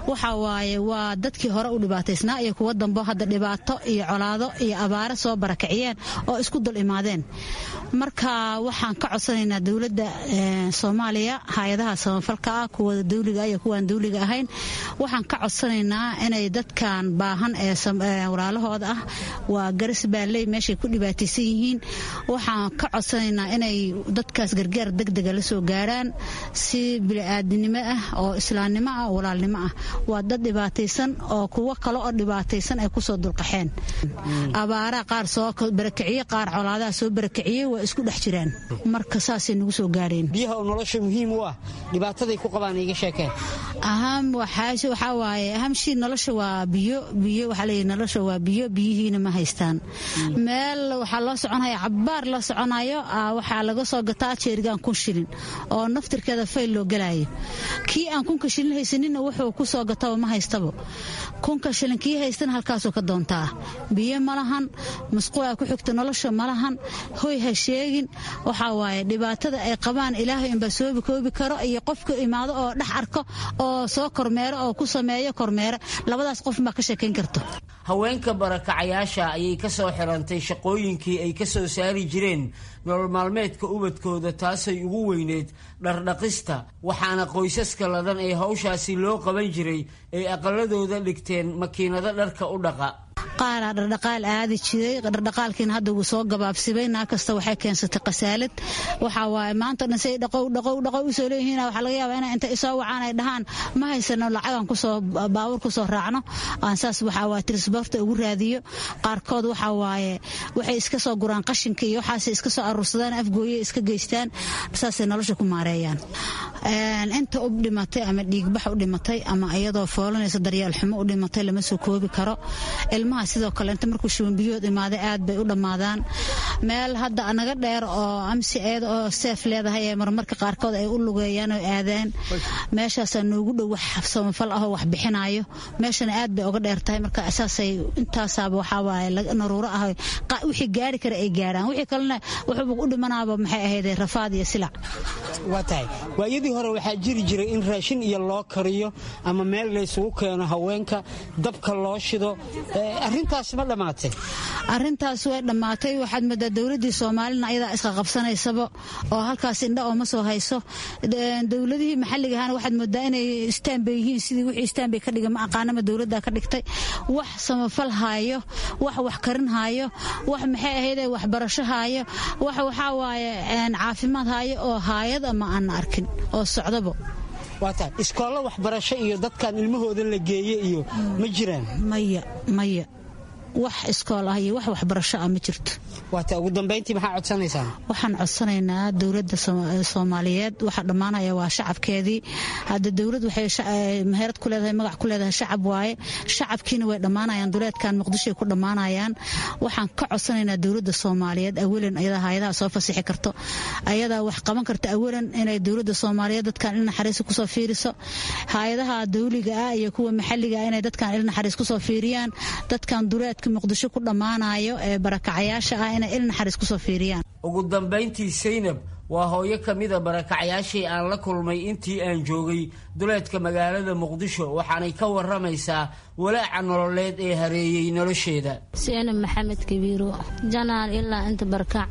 waxa waaye waa dadkii hore u dhibaataysnaa iyo kuwa dambo hadda dhibaato iyo colaado iyo abaare soo barakiciyeen oo isku dul imaadeen marka waxaan ka codsanaynaa dowladda soomaaliya hay-adaha samafalka ah kuwa dawliga iyo kuwaan dawliga ahayn waxaan ka codsanaynaa inay dadkan baahan ee walaalahooda ah waa garis baalley meeshay ku dhibaataysan yihiin waxaan ka codsanaynaa inay dadkaas gargaar degdega la soo gaaraan si bili-aadinimo ah oo islaamnimo ah oo walaalnimo ah waa dad dhibaataysan oo kuwo kale oo dhibaataysan ay kusoo dulqaxeen abaaraha qaar soo barakiciye qaar colaadaha soo barakiciyey waa isku dhex jiraan marka saasay nagu soo gaareen biyaha oo nolosha muhiim u ah dhibaataday ku qabaan iga sheekeen aham waxaa waaye ahamshii nolosha waa biyo biyo waxaa leeyahy nolosha waa biyo biyihiina ma haystaan meel waxaa loo soconaya cabbaar la soconayo waxaa laga soo gataa jeerigaan kun shilin oo naftirkeeda fayl loo galayo kii aan kunka shilin haysaninna wuxuu ku soo gataba ma haystaba kunka shilin kii haystana halkaasuu ka doontaa biyo ma lahan musquulaa ku xigta nolosha ma lahan hoy ha sheegin waxaa waaye dhibaatada ay qabaan ilaahay inbaa soobi koobi karo iyo qofka imaado oo dhex arko oo soo kormeero oo ku sameeyo kormeero labadaas qof baa ka sheekayn karto haweenka barakacayaasha ayay ka soo xirantay shaqooyinkii ay ka soo saari jireen nolol maalmeedka ubadkooda taasay ugu weyneed dhardhaqista waxaana qoysaska ladan ee hawshaasi loo qaban jiray ay aqaladooda dhigteen makiinado dharka u dhaqa qaaraa dhardhaqaal aadi jiray dhardhaqaalkiina hadda wuu soo gabaabsibay naa kasta waxay keensatay kasaalad waxaa waaye maanta dhan say dhaqow dhaqow dhaqow usoo leeyihiin waxaa laga yaabaa inay inta isoo wacaan ay dhahaan ma haysano lacagaan kusoo baawur kusoo raacno aan saas waxaa waaye trisboorta ugu raadiyo qaarkood waxaa waaye waxay iska soo guraan qashinka iyo waxaasay iska soo aruursadaan afgooye iska geystaan saasay nolosha ku maareeyaan inta u dhimatay ama dhiigbax u dhimatay ama iyadoo foolanaysa daryeel xumo u dhimatay lama soo koobi karo ilmaha sidoo kale inta markuu shubanbiyood imaaday aad bay u dhammaadaan meel hadda naga dheer oo amsi eed oo seef leedahay ee marmarka qaarkood ay u lugeeyaan oo aadaan meeshaasaa noogu dhow wax samafal ahoo wax bixinayo meeshana aad bay uga dheer tahay marka saasay intaasaaba waxaa waaye naruuro ah wixii gaari kara ay gaaraan wixii kalena wuxuuba u dhimanaaba maxay ahayd rafaad iyo silac waa tahay waayadii hore waxaa jiri jiray in raashin iyo loo kariyo ama meel laysugu keeno haweenka dabka loo shido arintaas ma dhammaatay arintaas way dhammaatay waxaad moodaa dowladii soomaalina ayadaa iska qabsanaysaba oo halkaas indha ooma soo hayso dowladihii maxalliga ahana waxaad moodaa inay istaanbay yihiin sidii wixii istaanbay ka dhiga ma aqaanama dowladda ka dhigtay wax samafal haayo wax wax karin haayo wax maxay ahayde waxbarasho haayo wax waxaa waaye caafimaad haayo oo haayad ama aan arkin oo socdaba waata iskoollo waxbarasho iyo dadkan ilmahooda la geeye iyo ma jiraan maya maya wax iskool ah iyo wax waxbarasho ah ma jirto waata ugu dambayntii maxaa codsanaysaan waxaan codsanaynaa dowladda soomaaliyeed waxaa dhammaanaya waa shacabkeedii hadda dowlad waxay meherad ku leedahay magac ku leedahay shacab waaye shacabkiina way dhammaanayaan duleedkan muqdishoay ku dhammaanayaan waxaan ka codsanaynaa dowladda soomaaliyeed awalan ayadaa hay-adaha soo fasixi karto ayadaa wax qaban karta awalan inay dowladda soomaaliyeed dadkan il naxariis kusoo fiiriso hay-adaha dawliga ah iyo kuwa maxalliga ah inay dadkan il naxariis kusoo fiiriyaan dadkan duleed muqdisho ku dhammaanayo ee barakacayaasha ah inay il naxariis kusoo fiiriyaan ugu dambayntii saynab waa hooyo ka mida barakacyaashii aan la kulmay intii aan joogay duleedka magaalada muqdisho waxaanay ka waramaysaa walaaca nololeed ee hareeyey nolosheeda saynab maxamed kabiiro janaal ilaa inta barkac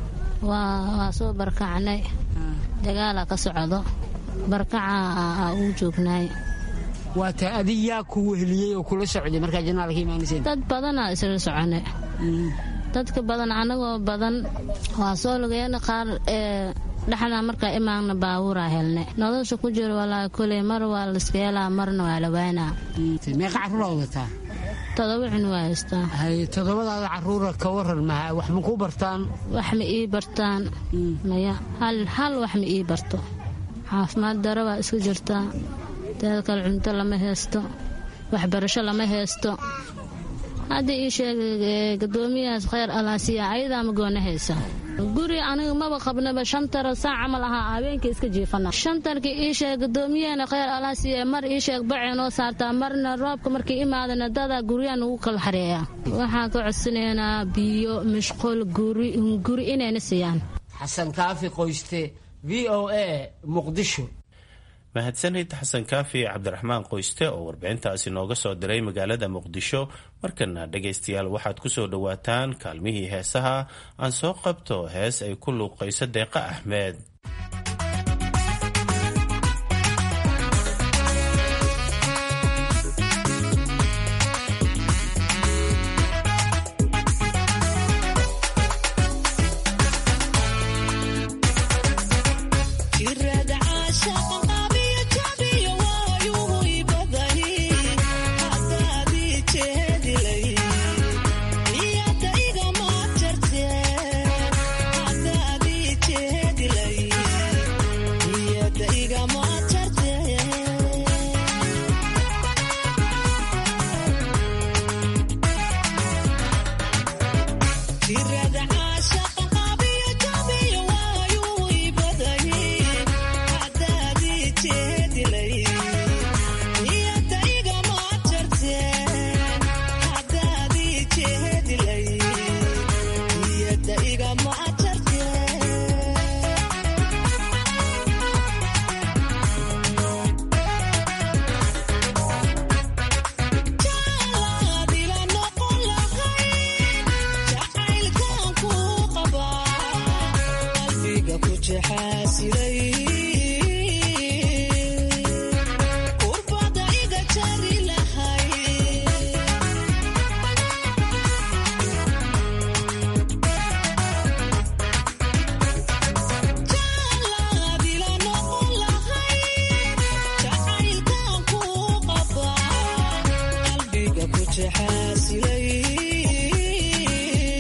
waa soo barkacnay dagaala ka socdo barkaca uu joognaay waa taa adi yaa ku weheliyey oo kula socday markaa janaalka imaanaysa dad badanaa isla socone dadka badan anagoo badan waa soo lugeena qaar ee dhexdaa markaa imaanna baabuuraa helne nolosha ku jiro walaa koley mar waa layska helaa marna waa la waanaa meeqa caruura wadataa todoba cun waa haystaa todobadaada caruura ka waran maha wax ma kuu bartaan wax ma ii bartaan maya hal wax ma ii barto caafimaad daro baa iska jirtaa teeda kale cunto lama haysto waxbarasho lama haysto haddii ii sheegay gadoomiyahaas kheyr alaasiya ayadaa ma goona haysa guri aniga maba qabnaba shantara saac camal ahaa habeenkii iska jiifana shantarkii ii sheeg gadoomiyahana kheyr alaasiya mar ii sheeg bacee noo saartaa marna roobka markii imaadana dadaa guryaha nugu kala xareeya waxaan ka codsanaynaa biyo mashquul guri inayna siiyaan xasan kaafi qoyste v o a muqdisho mahadsanid xasan kaafi cabdiraxmaan qoyste oo warbixintaasi nooga soo diray magaalada muqdisho markana dhegaystayaal waxaad kusoo dhowaataan kaalmihii heesaha aan soo qabto hees ay ku luuqayso deeqa axmed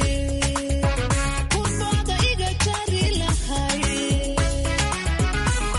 Thank you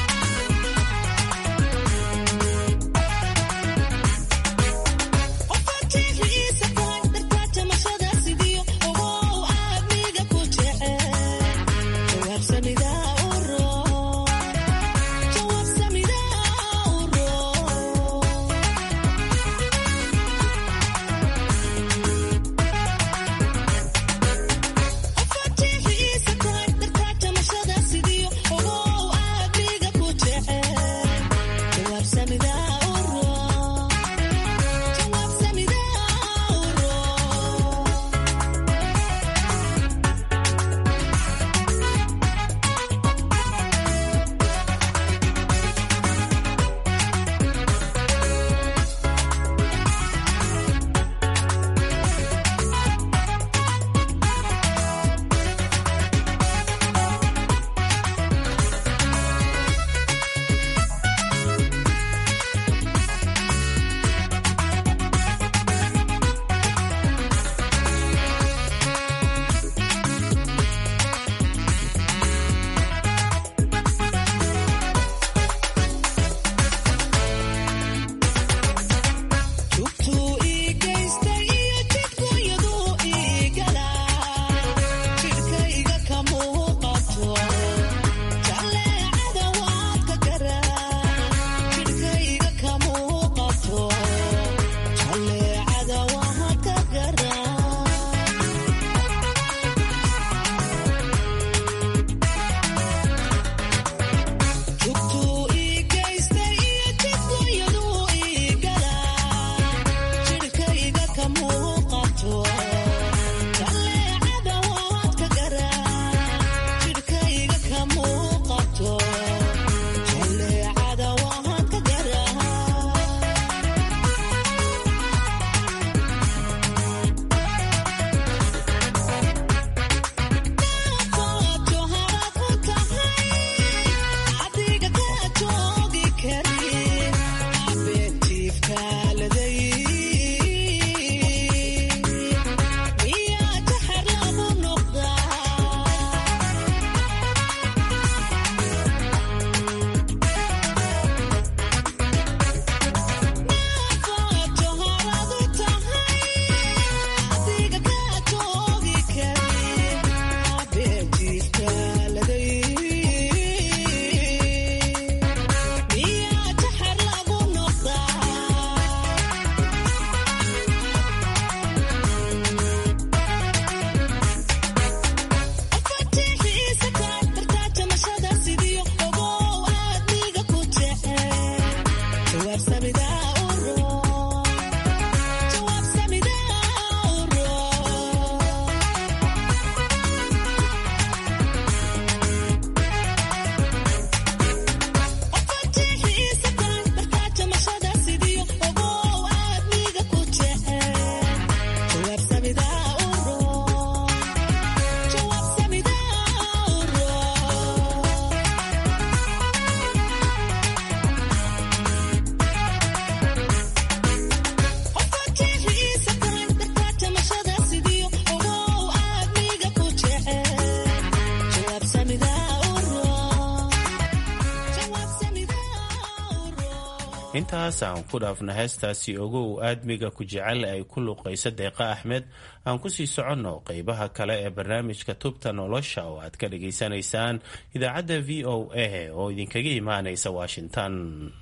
intaas aan ku dhaafna heestaasi ogow aadmiga ku jecel ay ku luuqaysa deeqa axmed aan kusii soconno qeybaha kale ee barnaamijka tubta nolosha oo aad ka dhageysanaysaan idaacadda v o a oo idinkaga imaanaysa washington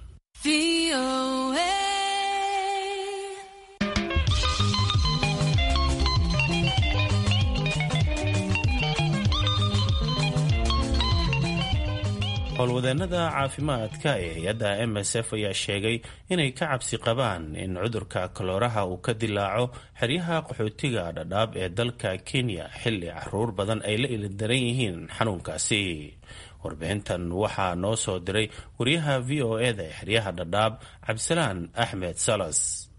howlwadeenada caafimaadka ee hay-adda m s f ayaa sheegay inay ka cabsi qabaan in cudurka kalooraha uu ka dilaaco xeryaha qaxootiga dhadhaab ee dalka kenya xilli caruur badan ay la ilidaran yihiin xanuunkaasi warbixintan waxaa noo soo diray wariyaha v o eda ee xeryaha dhadhaab cabdisalaan axmed salas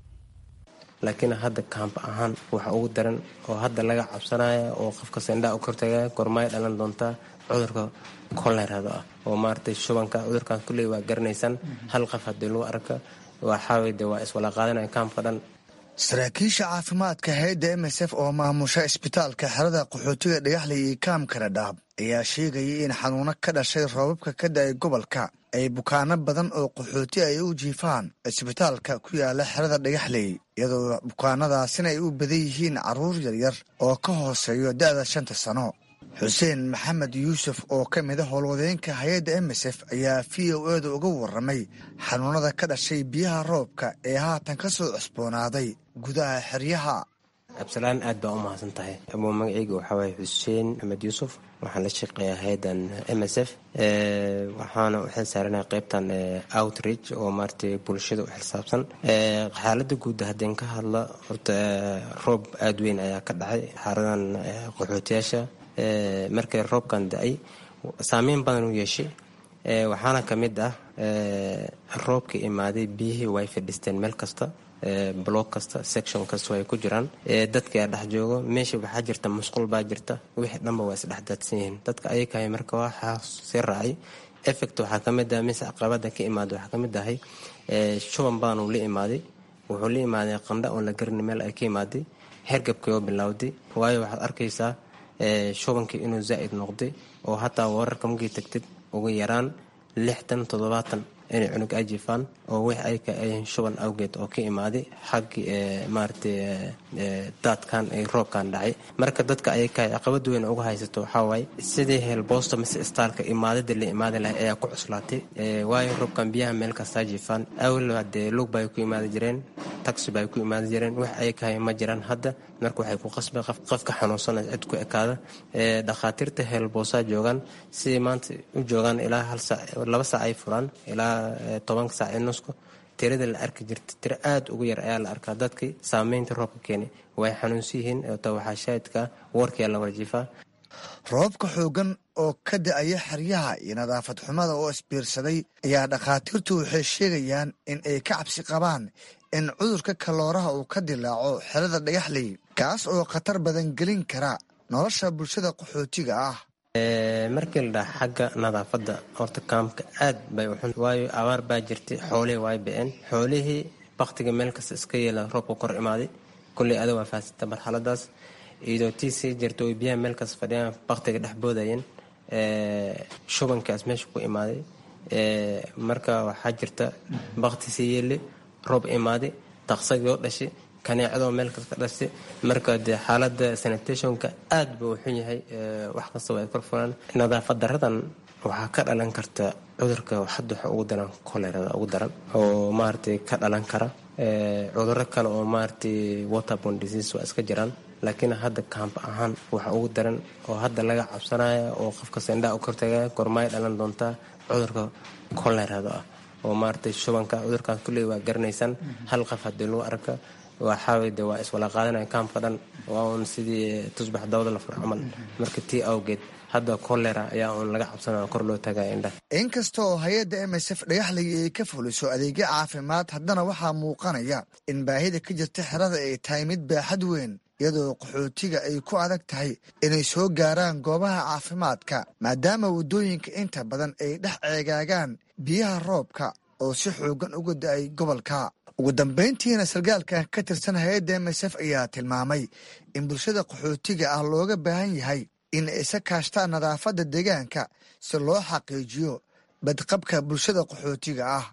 laakiin hadda kaamb ahaan waxa ugu daran oo hadda laga cabsanaya oo qofka sendhaa u kortagaya gormaay dhalan doontaa cudurka kolerada ah oo maaragtay shubanka cudurkan kulley waa garanaysaan hal qof haddii lagu arka waxaawey de waa iswala qaadanaya kaamka dhan saraakiisha caafimaadka hay-adda m s f oo maamusha isbitaalka xerada qaxootiga dhagaxley iyo kaamka dhadhaab ayaa sheegayay in xanuuno ka dhashay roobabka ka da-ay gobolka ay bukaano badan oo qaxooti ay u jiifaan isbitaalka ku yaala xerada dhagaxley iyadoo bukaanadaasina ay u badan yihiin carruur yaryar oo ka hooseeyo da-da shanta sano xuseen maxamed yuusuf oo ka mida howlwadeenka hay-adda m s f ayaa v o eeda uga waramay xanuunada ka dhashay biyaha roobka ee haatan ka soo cusboonaaday gudaha xeryaha absalaan aad baa u mahadsan tahay abuu magaceyga waxaa waaye xuseen maxamed yuusuf waxaan la shaqeeyaa hay-addan m s f waxaana u xil saaranaya qeybtan outreach oo maaragtay bulshada u xilsaabsan xaaladda guud haddeen ka hadla horta roob aada weyn ayaa ka dhacay xaaradan qaxootiyaasha markay roobkan da-ay saameyn badan u yeeshay waxaana ka mid ah roobka imaaday biyihii way fadhiisteen meel kasta block kasta section kasta ay ku jiraan dadkaa dhex joogo meesha waxaa jirta musqul baa jirta wixii dhanba waa isdhexdaadsan yihiin dadka ayakahay marka waxaa sii raacay effect waxaa ka mid ah mise caqabada ka imaada waxaa ka mid ahay shuban badanuu la imaaday wuxuu la imaaday qandha oon la garin meel ay ka imaaday hergabkii oo bilowday waayo waxaad arkaysaa shubankii inuu zaa'id noqday oo hataa wararka markii tagtid ugu yaraan lixdan toddobaatan inay cunug ay jiifaan oo wix ay ka ayihiin shuban awgeed oo ka imaaday xaggii maaragtay daadkan ay roobkan dhacay marka dadka ayaka caqabad weyn uga haysato waxaa waaye sidii heelboosta mise istaalka imaadada la imaadi lahay ayaa ku cuslaatay waayo roobkan biyaha meel kastaa jiifaan awel hadee lug bay ku imaadi jireen taxi bay ku imaadi jireen wax ayakahay ma jiraan hadda marka waxay ku qasbay qofka xanuunsana cid ku ekaada dhakhaatiirta heelboosaa joogaan sidii maanta u joogaan ilaa hal saac laba saac ay furaan ilaa tobanka saac ee nusku tirada la arki jirta tiro aada ugu yar ayaa la arkaa dadkii saameynta roobka keenay way xanuunsan yihiin ta waxaa shaahidka warkiyaa la warjiifaa roobka xoogan oo ka da-aya xeryaha iyo nadaafad xumada oo isbiirsaday ayaa dhakhaatiirtu waxay sheegayaan in ay ka cabsi qabaan in cudurka kalooraha uu ka dilaaco xerada dhagaxley kaas oo khatar badan gelin kara nolosha bulshada qaxootiga ah markii la dhaha xagga nadaafadda horta kaamka aad bay uxun waayo abaar baa jirtay xoolihii way ba-een xoolihii baktiga meel kasta iska yeela roobka kor imaaday kulley ada waa faasita marxaladaas iyadoo tii sii jirta oy biyaha meel kasta fadhiyaan baktiga dhex boodayeen shubankaas meesha ku imaaday marka waxaa jirta bakti sii yeeli roob imaaday taqsagii oo dhashay kaneecadoo meel kasta ka dhashay marka dee xaalada sanitationka aad buu xun yahay wax kastaba ay kor furaan nadaafad daradan waxaa ka dhalan karta cudurka hadda waxa ugu daran kolerada ugu daran oo maaragtay ka dhalan kara cuduro kale oo maaragtay waterborne disease waa iska jiraan laakiin hadda kaamb ahaan waxa ugu daran oo hadda laga cabsanaya oo qofka sendhaa u kortagaya gormaay dhalan doontaa cudurka kolerada ah oo maaragtay shubanka cudurkan kulley waa garanaysaan hal qof haddii lagu arka waxaawey de waa iswala qaadanaya kaamka dhan waa uun sidii tusbax dawada la fur camal marka tii awgeed hadda kolera ayaa uun laga cabsanaya kor loo tagaya indhaha inkasta oo hay-adda m s f dhagaxley ay ka fuliso adeegyo caafimaad haddana waxaa muuqanaya in baahida ka jirta xerada ay tahay mid baaxad weyn iyadoo qaxootiga ay ku adag tahay inay soo gaaraan goobaha caafimaadka maadaama waddooyinka inta badan ay dhex ceegaagaan biyaha roobka oo si xoogan uga da-ay gobolka ugu dambayntiina sargaalkan ka tirsan hay-adda m s f ayaa tilmaamay in bulshada qaxootiga ah looga baahan yahay in ay isa kaashtaan nadaafadda deegaanka si loo xaqiijiyo badqabka bulshada qaxootiga ah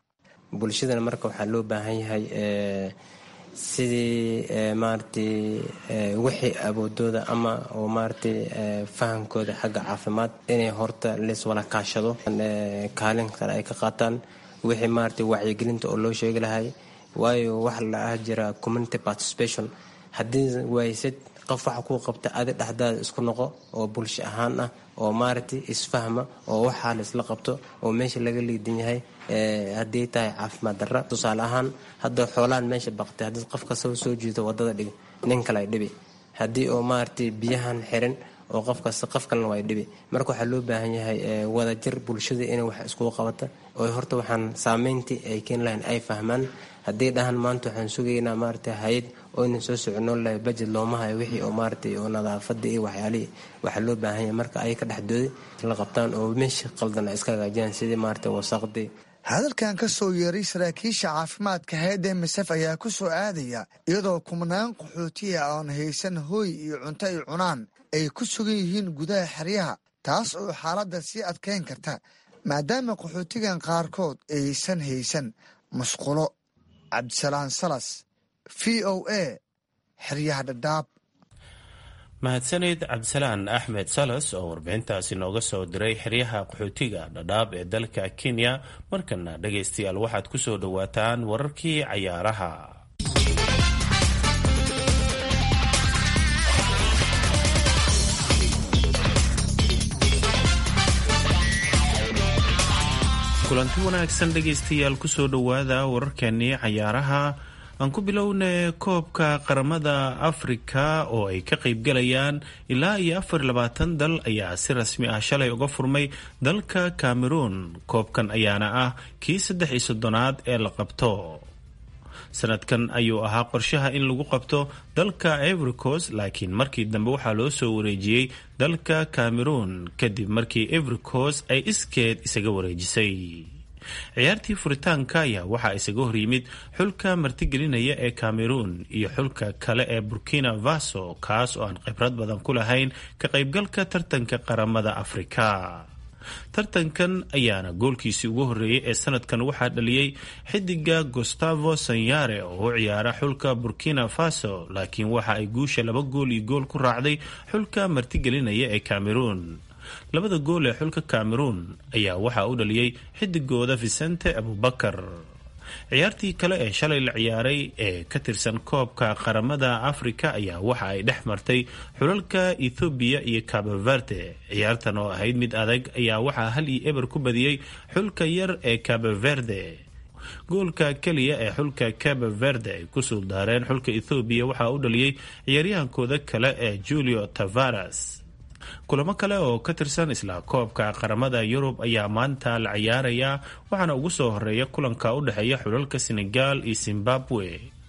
bulshadana marka waxaa loo baahan yahay sidii maaragtay wixii awoodooda ama oo maaragtay fahamkooda xagga caafimaad inay horta laiswala kaashado kaalin kale ay ka qaataan wixii maaragtay wacyigelinta oo loo sheegi lahay waayo waxa la ah jira community participation haddii waysid qof waxa kuu qabta adi dhexdaada isku noqo oo bulsho ahaan ah oo maaragtay isfahma oo waxaa la isla qabto oo meesha laga liidan yahay haddii tahay caafimaad darra tusaale ahaan hadda xoolaan meesha baqtay haddii qof kastaba soo jiito wadada dhig nin kale ay dhibi haddii oo maaragtay biyahan xirin oo qof kasta qof kalena waa dhibi marka waxaa loo baahan yahay wadajir bulshada inay wax iskugu qabata oo horta waxaan saameyntii ay keeni lahayn ay fahmaan haddii dhahan maanta waxaan sugaynaa maaragtay hay-ad oo ina soo soconoon lahay bajed looma hayo wixii oo maaragtay oo nadaafada iyo waxyaalihii waxaa loo baahan yahay marka ay ka dhexdooday la qabtaan oo meesha qaldan ay iska hagaajiyaan sidii maaragtay wasaqdii hadalkan ka soo yeeray saraakiisha caafimaadka hayadda emisef ayaa ku soo aadaya iyadoo kumnaan qaxootiya oon haysan hooy iyo cunto ay cunaan ay ku sugan yihiin gudaha xeryaha taas oo xaaladda sii adkeyn karta maadaama qaxootigan qaarkood aysan haysan musqulo cabdisalaan salas v o a xeryaha dhadhaab mahadsaneyd cabdisalaan axmed salas oo warbixintaasi nooga soo diray xeryaha qaxootiga dhadhaab ee dalka kenya markana dhagaystayaal waxaad ku soo dhowaataan wararkii cayaaraha kulanti wanaagsan dhegaystayaal kusoo dhowaada wararkeenii cayaaraha aan ku bilowna koobka qaramada afrika oo ay ka qaybgalayaan ilaa iyo afar labaatan dal ayaa si rasmi ah shalay uga furmay dalka cameroon koobkan ayaana ah kii saddex iyo soddonaad ee la qabto sanadkan ayuu ahaa qorshaha in lagu qabto dalka evericos laakiin markii dambe waxaa loo soo wareejiyey dalka cameroon kadib markii evericos ay iskeed isaga wareejisay ciyaartii furitaanka ayaa waxaa isaga horyimid xulka martigelinaya ee cameroon iyo xulka kale ee burkina faso kaas oo aan khibrad badan ku lahayn ka qaybgalka tartanka qaramada afrika tartankan ayaana goolkiisii ugu horreeyey ee sanadkan waxaa dhaliyey xidiga gustavo sanyare oo u ciyaara xulka burkina faso laakiin waxa ay guusha laba gool iyo gool ku raacday xulka martigelinaya ee cameroon labada gool ee xulka cameroon ayaa waxaa u dhaliyey xidigooda vicente abubakar ciyaartii kale ee shalay la ciyaaray ee ka tirsan koobka qaramada afrika ayaa waxa ay dhex martay xulalka ethoobiya iyo caboverde ciyaartan oo ahayd mid adag ayaa waxaa hal iyo eber ku badiyey xulka yar ee caboverde goolka keliya ee xulka cabo verde ay ku suuldaareen xulka ethoobiya waxaa u dhaliyey ciyaaryahankooda kale ee julio tavares kulamo kale oo ka tirsan isla koobka qaramada yurub ayaa maanta la ciyaarayaa waxaana ugu soo horeeya kulanka u dhexeeya xulalka senegal iyo zimbabwe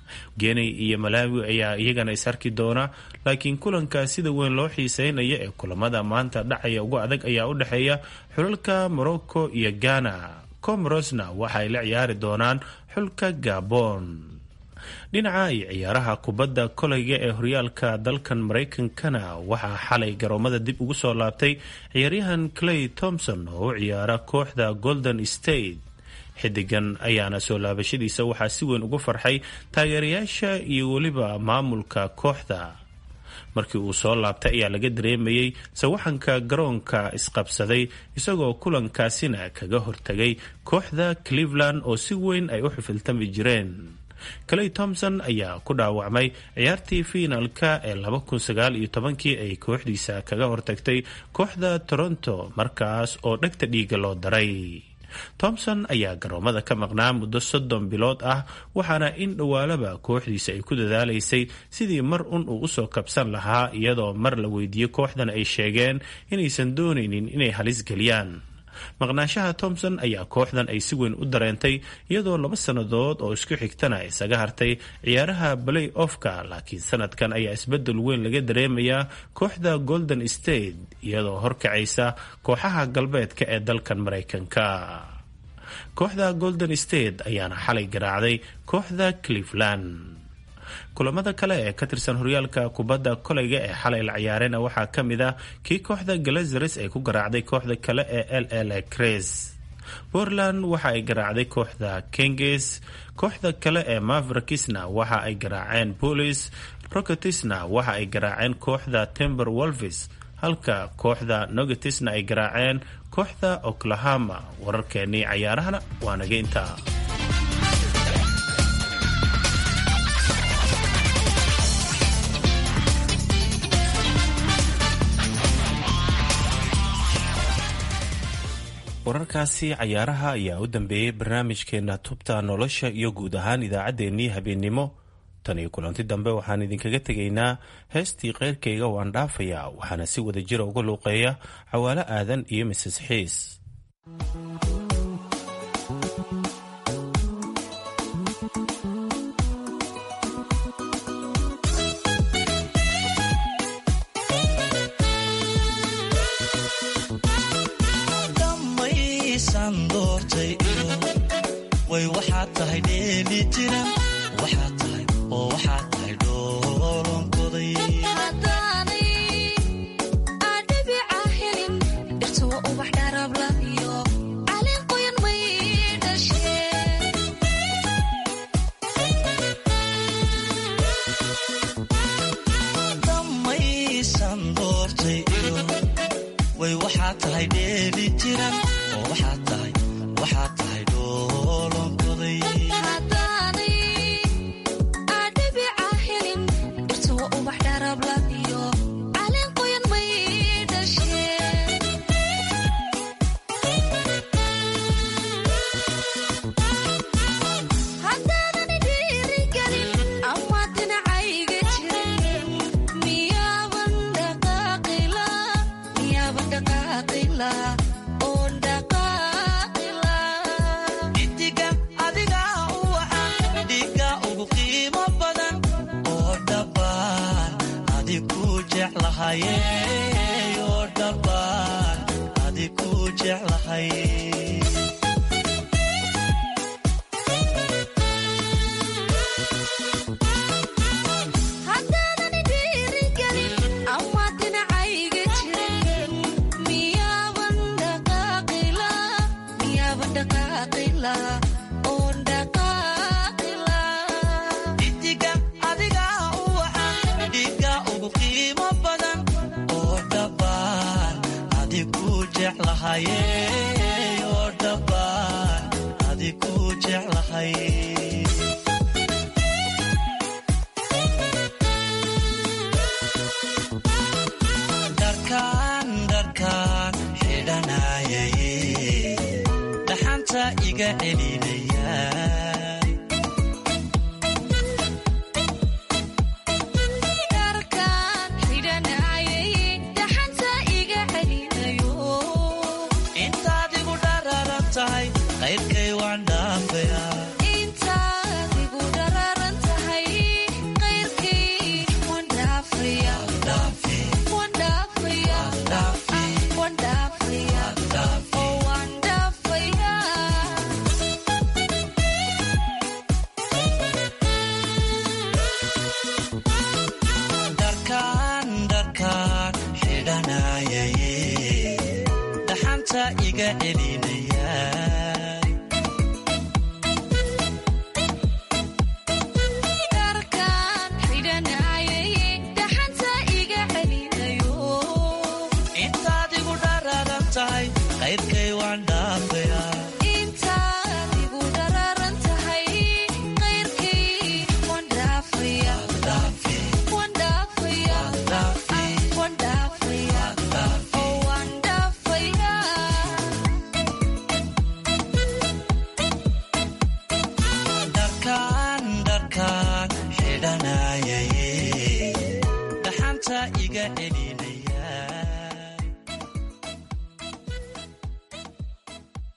geney iyo malawi ayaa iyagana is arki doona laakiin kulanka sida weyn loo xiiseynaya ee kulamada maanta dhacaya ugu adag ayaa u dhexeeya xulalka morocco iyo ghana comorosna waxaay la ciyaari doonaan xulka gabon dhinaca iyo ciyaaraha kubadda koleyga ee horyaalka dalkan maraykankana waxaa xalay garoomada dib ugu soo laabtay ciyaaryahan clay thompson oo u ciyaara kooxda golden state xidigan ayaana soo laabashadiisa waxaa si weyn ugu farxay taageerayaasha iyo weliba maamulka kooxda markii uu soo laabtay ayaa laga dareemayey sawaxanka garoonka isqabsaday isagoo kulankaasina kaga hortagay kooxda cleveland oo si weyn ay u xifiltami jireen clay thompson ayaa ku dhaawacmay ciyaartii fiinalka ee laba kun sagaal iyo tobankii ay kooxdiisa kaga hortagtay kooxda toronto markaas oo dhegta dhiiga loo daray thompson ayaa garoomada ka maqnaa muddo soddon bilood ah waxaana in dhowaalaba kooxdiisa ay ku dadaalaysay sidii mar un uu usoo kabsan lahaa iyadoo mar la weydiiyey kooxdan ay sheegeen inaysan doonaynin inay halis geliyaan maqnaanshaha thompson ayaa kooxdan ay si weyn u dareentay iyadoo laba sannadood oo isku xigtana isaga hartay ciyaaraha balay offka laakiin sanadkan ayaa isbedel weyn laga dareemayaa kooxda golden state iyadoo horkacaysa kooxaha galbeedka ee dalkan maraykanka kooxda golden state ayaana xalay garaacday kooxda cleveland kulamada kale ee ka tirsan horyaalka kubadda koleyga ee xalay la ciyaareyna waxaa ka mid ah kii kooxda galazares ay ku garaacday kooxda kale ee l l cres portland waxa ay garaacday kooxda kenges kooxda kale ee mavrakisna waxa ay garaaceen bolis rocketsna waxa ay garaaceen kooxda tember wolvis halka kooxda nogetisna ay garaaceen kooxda oklahoma wararkeenii cayaarahana waa naga intaa wararkaasi cayaaraha ayaa u dambeeyey barnaamijkeena tubta nolosha iyo guud ahaan idaacaddeenii habeennimo tan iyo kulanti dambe waxaan idinkaga tegaynaa heestii keyrkayga waan dhaafayaa waxaana si wada jira uga luuqeeya cawaalo aadan iyo mises xiis way waxaad tahay dheeli tiran waxaad tahay oo waxaad tahay dhoolonkoday damaysan doortay iyo way waxaad tahay dheeli tiran oo waxaad tahay waxaad tahay dhoolonkoday idiga adiga u wacan dhiga ugu qiimo badan oo dhabbaan adi ku jeclahaye oo dhabbaan adi ku jeclahay idiga adiga u wacan dhiga ugu qiimo badan oo dhabbaan adi ku jeclahaye oo dhabbaan adi ku jeclahay dharkaan dharkaan xidhanayaye dhaxanta iga celinaya intaad igu dhararan tahay qayrkay waan dhaafayaa dharkaan dharkaan xidhanayaye dhaxanta iga celinaya intaad igu dhararan tahay qayrkay waan dhaafayaa